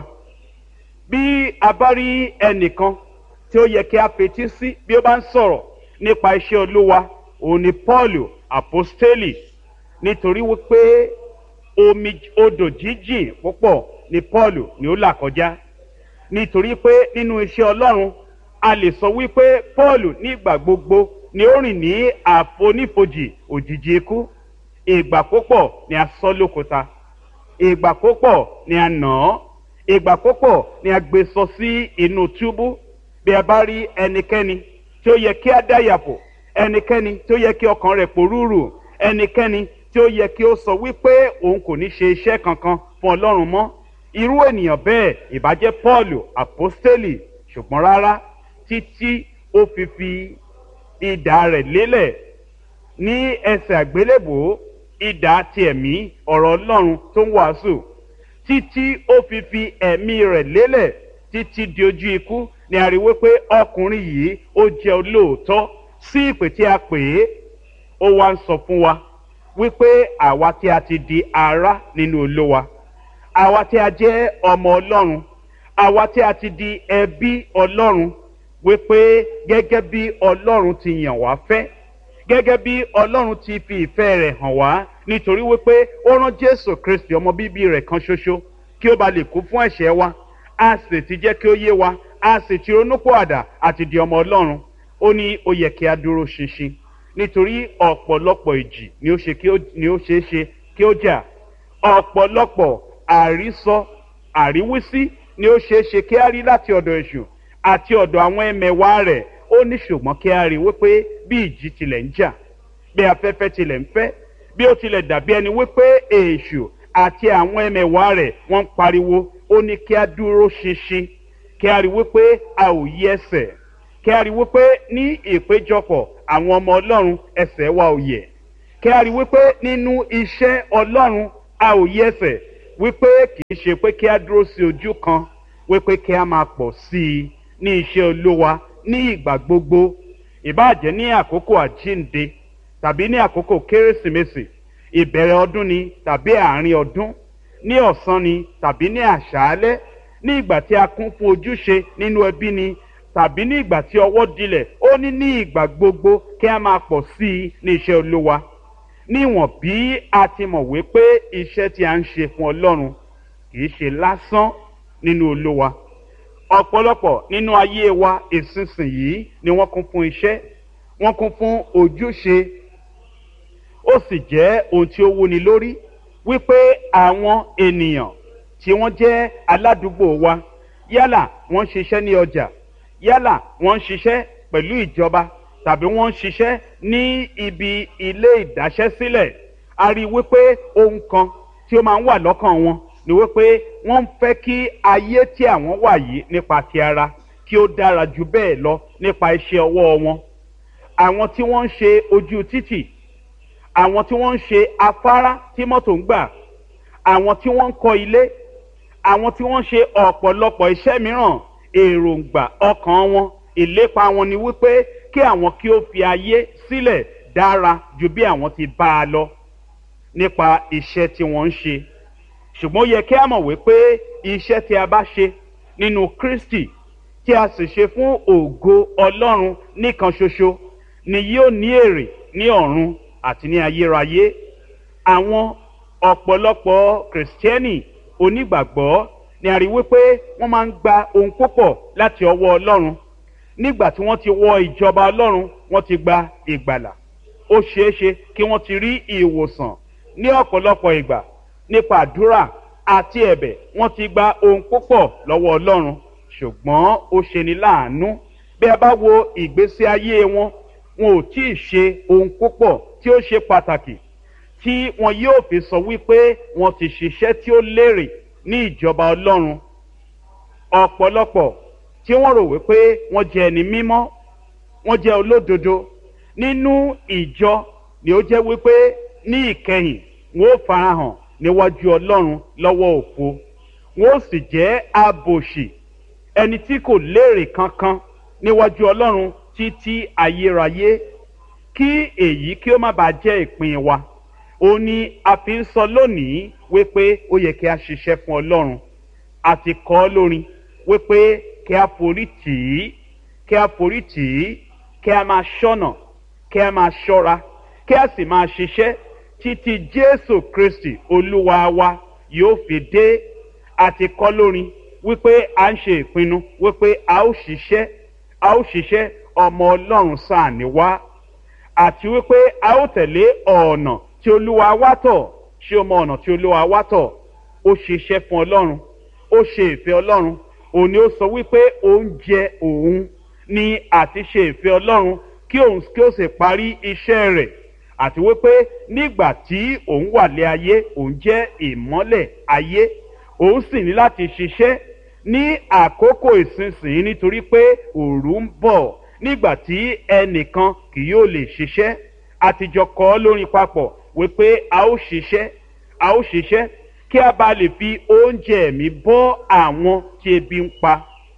bí a bá rí ẹnìkan tí ó yẹ kí a fetí sí bí ó bá ń sọ̀rọ̀ nípa iṣẹ́ olúwa òun ni paul apostoli nítorí wípé omi odò jíjìn púpọ̀ ni paul ni ó là kọjá nítorí pé nínú iṣẹ́ ọlọ́run a lè sọ wípé paul nígbà gbogbo ni ó rìn ní àfonífojì òjijì ikú ìgbà púpọ̀ ni a sọ lókúta ìgbà púpọ̀ ni a nà án ìgbà púpọ̀ ni a gbé sọ sí inú túbú bí a bá rí ẹnikẹ́ni tí ó yẹ kí a dáyàpọ̀ ẹnikẹ́ni tí ó yẹ kí ọkàn rẹ̀ pòrúurù ẹnikẹ́ni tí ó yẹ kí ó sọ wípé òun kò ní ṣe iṣẹ́ kankan fún ọlọ́run mọ́ irú ènìyàn bẹ́ẹ̀ ìbàjẹ́ paul apostoli ṣùgbọ́n rárá títí ó fi fi ìdá rẹ̀ lélẹ̀ ní ẹsẹ̀ àgbélébòó ìdá ti ẹ̀mí ọ̀rọ̀ ọlọ́run tó ń wàásù títí ó fi fi ẹ̀mí rẹ̀ lélẹ̀ títí di ojú ikú ni a rí wípé ọkùnrin yìí ó jẹ́ olóòótọ́ sí ìpè tí a pè é ó wá ń sọ fún wa wípé àwa tí a ti di ara nínú olówa àwa tí a jẹ́ ọmọ ọlọ́run àwa tí a ti di ẹbí ọlọ́run wípé gẹ́gẹ́ bí ọlọ́run ti yàn wá fẹ́ gẹ́gẹ́ bí ọlọ́run ti fi ìfẹ́ rẹ̀ hàn wá nítorí wípé ó rán jésù kristi ọmọ bíbí rẹ̀ kan ṣoṣo kí ó ba lè kú fún ẹ̀ṣẹ̀ wa a sì ti jẹ́ kí ó yé wa a sì ti ronúpọ̀ àdá àti di ọmọ ọlọ́run ó ní ó yẹ kí a dúró ṣinṣin nítorí ọ̀pọ̀lọpọ̀ ìjì ni ó ṣe ni ó ṣeé ṣe kí ó jà ọ̀pọ̀lọpọ̀ àrísọ àríwísí ni ó ṣeé ṣe kí a rí láti ọ̀dọ̀ èṣù àti ọ̀dọ̀ àwọn ẹmẹ̀wá rẹ̀ ó ní ṣùgbọ́n kí a rí wípé bí ìjì tilẹ̀ ń jà bí afẹ́fẹ́ tilẹ̀ ń fẹ́ bí ó tilẹ̀ dàbí ẹni wípé èṣù àti àwọn ẹmẹ̀wá rẹ̀ wọ́n ń pariwo ó ní kí a dúró ṣinṣin kí a rí wípé a ò yí ẹsẹ̀ kí a rí wípé ní ìpéjọpọ̀ àwọn ọmọ ọlọ́run ẹsẹ̀ wa ò yẹ̀ kí a rí wípé nínú iṣẹ́ ọlọ́run a ò yẹ ẹsẹ̀ wípé kì í ṣe pé kí a dúró sí ojú kan wípé kí a máa pọ̀ sí i ní iṣẹ́ olówa ní ìgbà gbogbo ìbáàjẹ́ ní àkókò àjínde tàbí ní àkókò kérésìmesì ìbẹ̀rẹ̀ ọdún ni tàbí àárín ọdún ní ọ̀sán ni tàbí ní àṣálẹ́ ní ìgbà tí a kún fún ojúṣe nínú ẹbí ni tàbí ní ìgbà tí ọwọ́ dilẹ̀ ó ní ní ìgbà gbogbo kí a máa pọ̀ sí i ní iṣẹ́ olówa níwọ̀n bí a ti mọ̀ wípé iṣẹ́ tí a ń ṣe fún ọlọ́run kì í ṣe lásán nínú olówa ọ̀pọ̀lọpọ̀ nínú ayé wa ìsinsìnyí ni wọ́n kún fún iṣẹ́ wọ́n kún fún ojúṣe ó sì jẹ́ ohun tí ó wúni lórí wípé àwọn ènìyàn tí wọ́n jẹ́ aládùúgbò wa yálà wọ́n ń ṣiṣẹ́ ní ọjà yálà wọ́n ń ṣiṣẹ́ pẹ̀lú ìjọba tàbí wọ́n ń ṣiṣẹ́ ní ibi ilé ìdáṣẹ́sílẹ̀ a rí i wípé ohun kan tí ó máa ń wà lọ́kàn wọn ni wípé wọ́n ń fẹ́ kí ayé tí àwọn wà yìí nípa ti ara kí ó dára ju bẹ́ẹ̀ lọ nípa iṣẹ́ ọwọ́ wọn àwọn tí wọ́n ń ṣe ojú títì àwọn tí wọ́n ń ṣe afárá tí mọ́tò ń gbà àwọn tí wọ́n ń kọ́ ilé àwọn tí wọ́n ń ṣe ọ̀pọ̀lọpọ̀ iṣẹ́ mìíràn èròǹgbà ọkàn wọn ìlépa wọn ni wípé kí àwọn kí ó fi ayé sílẹ̀ dára ju bí àwọn ti bá a lọ nípa iṣẹ́ tí wọ́n ń ṣe ṣùgbọ́n ó yẹ kí a mọ̀ wípé iṣẹ́ tí a bá ṣe nínú kristi tí a sì ṣe fún ògo ọlọ́run nìkan ṣoṣo ni yóò ní èrè ní ọ̀run àti ní ayérayé àwọn ọ̀pọ̀lọpọ̀ kìrìsìtẹ́nì onígbàgbọ́ ni a rí wípé wọ́n máa ń gba ohun púpọ̀ láti ọwọ́ ọlọ́run nígbà tí wọ́n ti wọ ìjọba ọlọ́run wọ́n ti gba ìgbàlà ó ṣeé ṣe kí wọ́n ti rí ìwòsàn ní ọ̀pọ̀lọpọ̀ ìgbà nípa àdúrà àti ẹ̀bẹ̀ wọ́n ti gba ohun púpọ̀ lọ́wọ́ ọlọ́run ṣùgbọ́n ó ṣeni láàánú bí a bá wo ìgbésí ayé wọn wọn ò tí ì ṣe ohun púpọ̀ tí ó ṣe pàtàkì tí wọn yóò fi sọ wípé wọn ti ṣiṣẹ́ tí ó lérè ní ìjọba ọlọ́run ọ̀pọ̀lọpọ̀ tí wọ́n rò wípé wọ́n jẹ́ ẹni mímọ́ wọ́n jẹ́ olódodo nínú ìjọ ni ó jẹ́ wípé ní ìkẹyìn wọn ó farahàn níwájú ọlọ́run lọ́wọ́ òfo wọn ó sì jẹ́ abòṣì ẹni tí kò léèrè kankan níwájú ọlọ́run títí ayérayé kí èyí kí ó má bàa jẹ́ ìpín wa ó ní a fi ń sọ lónìí wípé ó yẹ kí a ṣiṣẹ́ fún ọlọ́run àti kọ́ lórin wípé kí a forí tì í kí a forí tì í kí a máa ṣọ́nà kí a máa ṣọ́ra kí a sì máa ṣiṣẹ́ títí jésù kristi olúwa wa yóò fi dé àti kọ́ lórin wípé a ń ṣe ìpinnu wípé a ó ṣiṣẹ́ a ó ṣiṣẹ́ ọmọ ọlọ́run sáà ní wá àti wípé a ó tẹ̀lé ọ̀nà tí olúwa wá tọ̀ ṣé o mọ ọ̀nà tí olúwa wá tọ̀ ó ṣiṣẹ́ fún ọlọ́run ó ṣe ìfẹ́ ọlọ́run òun ni ó sọ wípé oúnjẹ òun ni àti ṣe ìfẹ́ ọlọ́run kí òun kí ó sì parí iṣẹ́ rẹ̀ àti wípé nígbà tí òun wà lé ayé òun jẹ́ ìmọ́lẹ̀ ayé òun sì ní láti ṣiṣẹ́ ní àkókò ìsinsìnyí nítorí pé òru ń bọ̀ nígbà tí ẹnìkan kì yóò lè ṣiṣẹ́ àtijọ́ kọ́ lórin papọ̀ wípé a ó ṣiṣẹ́ a ó ṣiṣẹ́ kí a bá lè fi oúnjẹ ẹ̀mí bọ́ àwọn tí ebi ń pa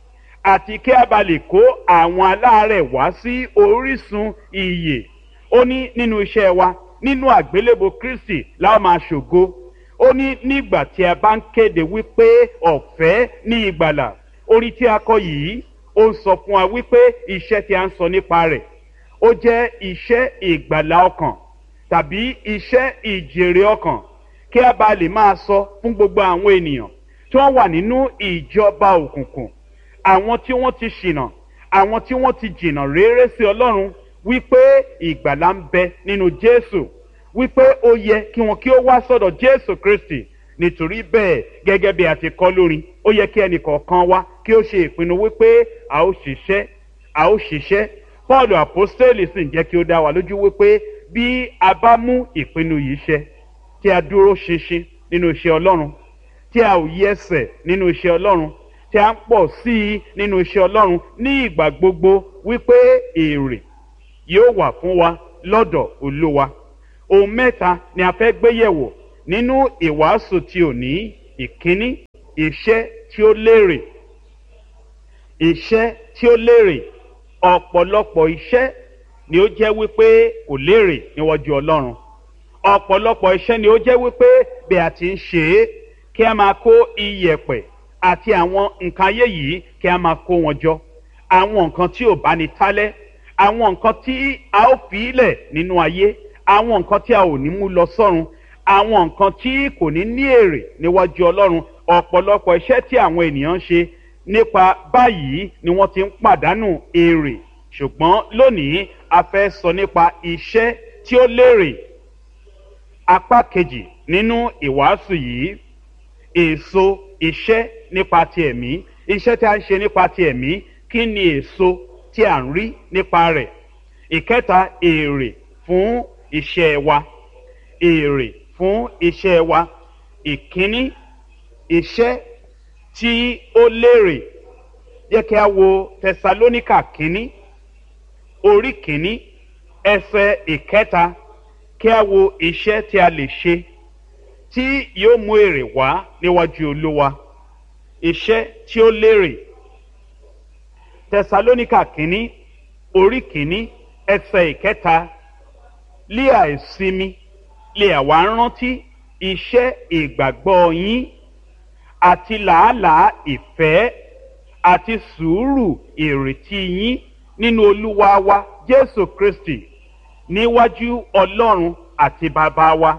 àti kí a bá lè kó àwọn aláàárẹ̀ wá sí orísun iyè ó ní nínú iṣẹ́ wa nínú àgbélébò kristi láwọn máa ṣògo ó ní nígbà tí a bá ń kéde wípé ọ̀fẹ́ ní ìgbàlà orí tí a kọ yìí ó ń sọ fún wa wípé iṣẹ́ tí a ń sọ nípa rẹ̀ ó jẹ́ iṣẹ́ ìgbàlà ọkàn tàbí iṣẹ́ ìjèrè ọkàn kí a bá lè máa sọ fún gbogbo àwọn ènìyàn tí wọ́n wà nínú ìjọba òkùnkùn àwọn tí wọ́n ti ṣìnà àwọn tí wọ́n ti jìnà réré sí ọlọ́run wípé ìgbàlà ń bẹ nínú jésù wípé ó yẹ kí wọn kí ó wá sọ̀dọ̀ jésù kristi nítorí bẹ́ẹ̀ gẹ́gẹ́ bí a ti kọ́ lórin ó yẹ kí ẹnì kọ̀ọ̀kan wá kí ó ṣe ìpinnu wípé a ó ṣiṣẹ́ a ó ṣiṣẹ́ paul apostoli sì ń jẹ́ kí ó dá wa lójú wípé bí a bá mú ìpinnu yìí ṣẹ tí a dúró ṣinṣin nínú iṣẹ́ ọlọ́run tí a ò yí ẹsẹ̀ nínú iṣẹ́ ọlọ́run tí a ń pọ̀ sí i nínú iṣẹ́ ọlọ́run ní ìgbà gbogbo wípé èrè yóò wà fún wa lọ́dọ̀ olúwa ohun mẹ́ta ni a fẹ́ gbé yẹ̀wò nínú ìwàásù tí ò ní ìkíní iṣẹ́ tí ó lérè iṣẹ́ tí ó lérè ọ̀pọ̀lọpọ̀ iṣẹ́ ni ó jẹ́ wípé kò lérè níwájú ọlọ́run ọ̀pọ̀lọpọ̀ iṣẹ́ ni ó jẹ́ wípé bí a ti ń ṣe é kí a máa kó iyẹ̀pẹ̀ àti àwọn nǹkan ayé yìí kí a máa kó wọn jọ àwọn nǹkan tí ò bá ní tálẹ́ àwọn nǹkan tí a ó fi ilẹ̀ nínú ayé àwọn nǹkan tí a ò ní mú lọ sọ́run àwọn nǹkan tí kò ní ní èrè níwájú ọlọ́run ọ̀pọ̀lọpọ̀ iṣẹ́ tí àwọn ènìyàn ń ṣe nípa báyìí ni wọ́n ti ń pàdánù èrè ṣùgbọ́n lónìí a fẹ́ sọ nípa iṣẹ́ tí ó lérè apá kejì nínú ìwàásù yìí èso iṣẹ́ nípa ti ẹ̀mí iṣẹ́ tí a ń ṣe nípa ti ẹ̀mí kí ni èso tí a ń rí nípa rẹ̀ ìkẹta èrè fún iṣẹ́ wa èrè fún iṣẹ́ wa ìkíní iṣẹ́ tí ó lérè jẹ́ kí a wo tẹsalóníkà kínní orí kínní ẹsẹ̀ ìkẹta kí a wo iṣẹ́ tí a lè ṣe tí yóò mú èrè wá níwájú olúwa iṣẹ́ tí ó lérè tẹsalóníkà kínní orí kínní ẹsẹ̀ ìkẹta lé àìsinmi lè àwa rántí iṣẹ́ ìgbàgbọ́ yín àti làálàá ìfẹ́ àti sùúrù ìrètí yín nínú olúwa wa jésù kristi níwájú ọlọ́run àti bàbá wa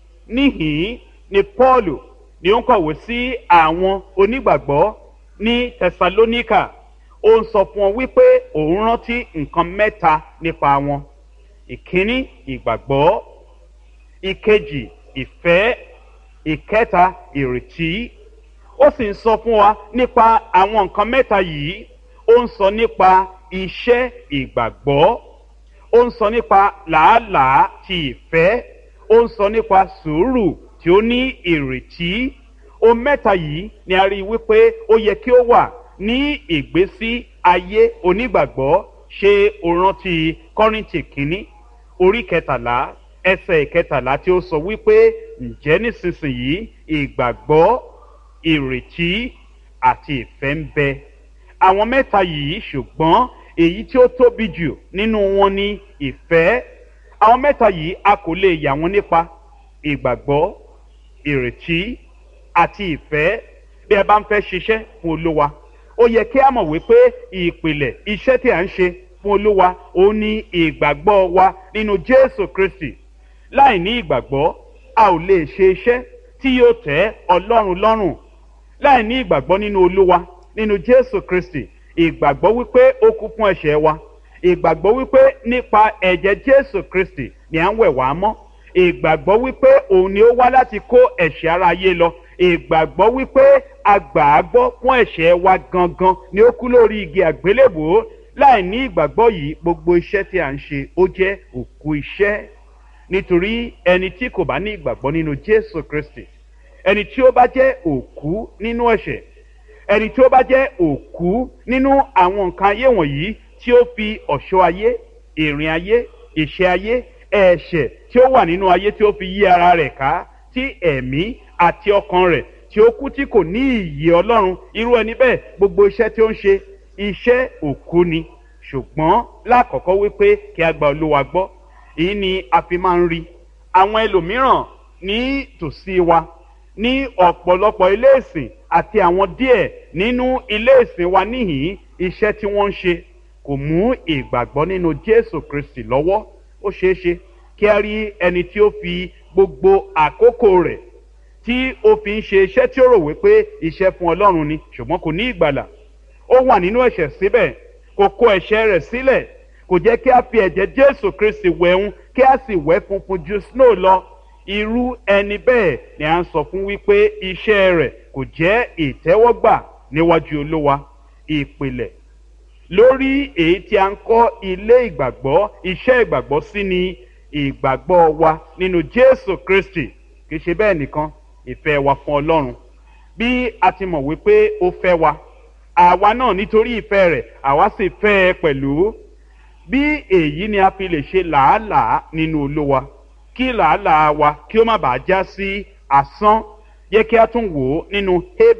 níhìn ni paulu ni ó ń kọ̀wé sí àwọn onígbàgbọ́ ní tẹsalóníkà ó ń sọ fún wọn wípé òun rántí nǹkan mẹ́ta nípa wọn ìkíní ìgbàgbọ́ ìkejì ìfẹ́ ìkẹta ìrètí ó sì ń sọ fún wa nípa àwọn nǹkan mẹ́ta yìí ó ń sọ nípa iṣẹ́ ìgbàgbọ́ ó ń sọ nípa làálàá ti ìfẹ́ ó ń sọ nípa sùúrù tí ó ní ìrètí ohun mẹ́ta yìí ni a rí i wípé ó yẹ kí ó wà ní ìgbésí ayé onígbàgbọ́ ṣe òrántí kọ́rìntì kínní orí kẹtàlá ẹsẹ̀ ìkẹtàlá tí ó sọ wípé ǹjẹ́ nísinsìnyí ìgbàgbọ́ ìrètí àti ìfẹ́ ń bẹ àwọn mẹ́ta yìí ṣùgbọ́n èyí tí ó tóbi jù nínú wọn ni ìfẹ́ àwọn mẹ́ta yìí a kò lè yà wọ́n nípa ìgbàgbọ́ ìrètí àti ìfẹ́ bí ẹ bá ń fẹ́ ṣiṣẹ́ fún olúwa ó yẹ kí a mọ̀ wípé ìpìlẹ̀ iṣẹ́ tí à ń ṣe fún olúwa ó ní ìgbàgbọ́ wa nínú jésù kristi láì ní ìgbàgbọ́ a ò lè ṣe iṣẹ́ tí yóò tẹ́ ọlọ́run lọ́rùn láì ní ìgbàgbọ́ nínú olúwa nínú jésù kristi ìgbàgbọ́ wípé ó kú fún ẹ̀ṣẹ̀ wa ìgbàgbọ́ wípé nípa ẹ̀jẹ̀ jésù kristi ni à ń wẹ̀ wá mọ́ ìgbàgbọ́ wípé òun ni ó wá láti kó ẹ̀ṣẹ̀ ara ayé lọ ìgbàgbọ́ wípé agbàágbọ́ fún ẹ̀ṣẹ̀ wa gangan ni ó kú lórí igi àgbélébòó láì ní ìgbàgbọ́ yìí gbogbo iṣẹ́ tí à ń ṣe ó jẹ́ òkú iṣẹ́ nítorí ẹni tí kò bá ní ìgbàgbọ́ nínú jésù kristi ẹni tí ó bá jẹ́ òkú nínú ẹ̀ṣẹ̀ ẹni tí ó bá jẹ́ òkú nínú àwọn nǹkan ayé wọ̀nyí tí ó fi ọ̀ṣọ́ ayé ìrìn ayé ìṣe ayé ẹ̀ṣẹ̀ tí ó wà nínú ayé tí ó fi yí ara rẹ̀ ká tí ẹ̀mí àti ọkàn rẹ̀ tí ó kú tí kò ní ìyè ọlọ́run irú ẹni bẹ́ẹ̀ gbogbo iṣẹ́ tí ó ń ṣe iṣẹ́ òkú ni ṣùgbọ́n lákọ̀ọ́kọ́ wípé kí a gba olúwa gbọ́ èyí ni a fi máa ń rí àwọn ẹlòmíràn ní tòsí wa ní ọ̀pọ̀lọpọ̀ ilé ìsìn àti àwọn díẹ̀ nínú ilé ìsìn wa níhìn iṣẹ́ tí wọ́n ń ṣe kò mú ìgbàgbọ́ nínú jésù kristi lọ́wọ́ ó ṣeé ṣe kí a rí ẹni tí ó fi gbogbo àkókò rẹ̀ tí ó fi ń ṣe iṣẹ́ tí ó rò wípé iṣẹ́ fún ọlọ́run ni ṣùgbọ́n kò ní ìgbàlà ó wà nínú ẹ̀ṣẹ̀ síbẹ̀ kò kó ẹ̀ṣẹ̀ rẹ̀ sílẹ̀ kò jẹ́ kí a fi ẹ̀jẹ̀ jésù kristi wẹ̀hún kí a sì wẹ̀ funfun ju snow lọ irú ẹni bẹ́ẹ̀ ni à ń sọ fún wípé iṣẹ́ rẹ̀ kò jẹ́ ìtẹ́wọ́gbà níwájú olówa ìpìlẹ̀ lórí èyí tí a ń kọ́ ilé ìgbàgbọ́ iṣẹ́ ìgbàgbọ́ sí ni ìgbàgbọ́ wa nínú jésù kristi kì í ṣe bẹ́ẹ̀ nìkan ìfẹ́ wa fún ọlọ́run bí a ti mọ̀ wípé ó fẹ́ wa àwa náà nítorí ìfẹ́ rẹ̀ àwa sì fẹ́ ẹ pẹ̀lú bí èyí ni a fi lè ṣe làálàá nínú olówa kí làálàá wa kí ó má bàa já sí asán yẹ kí a tún wò ó nínú Hébérù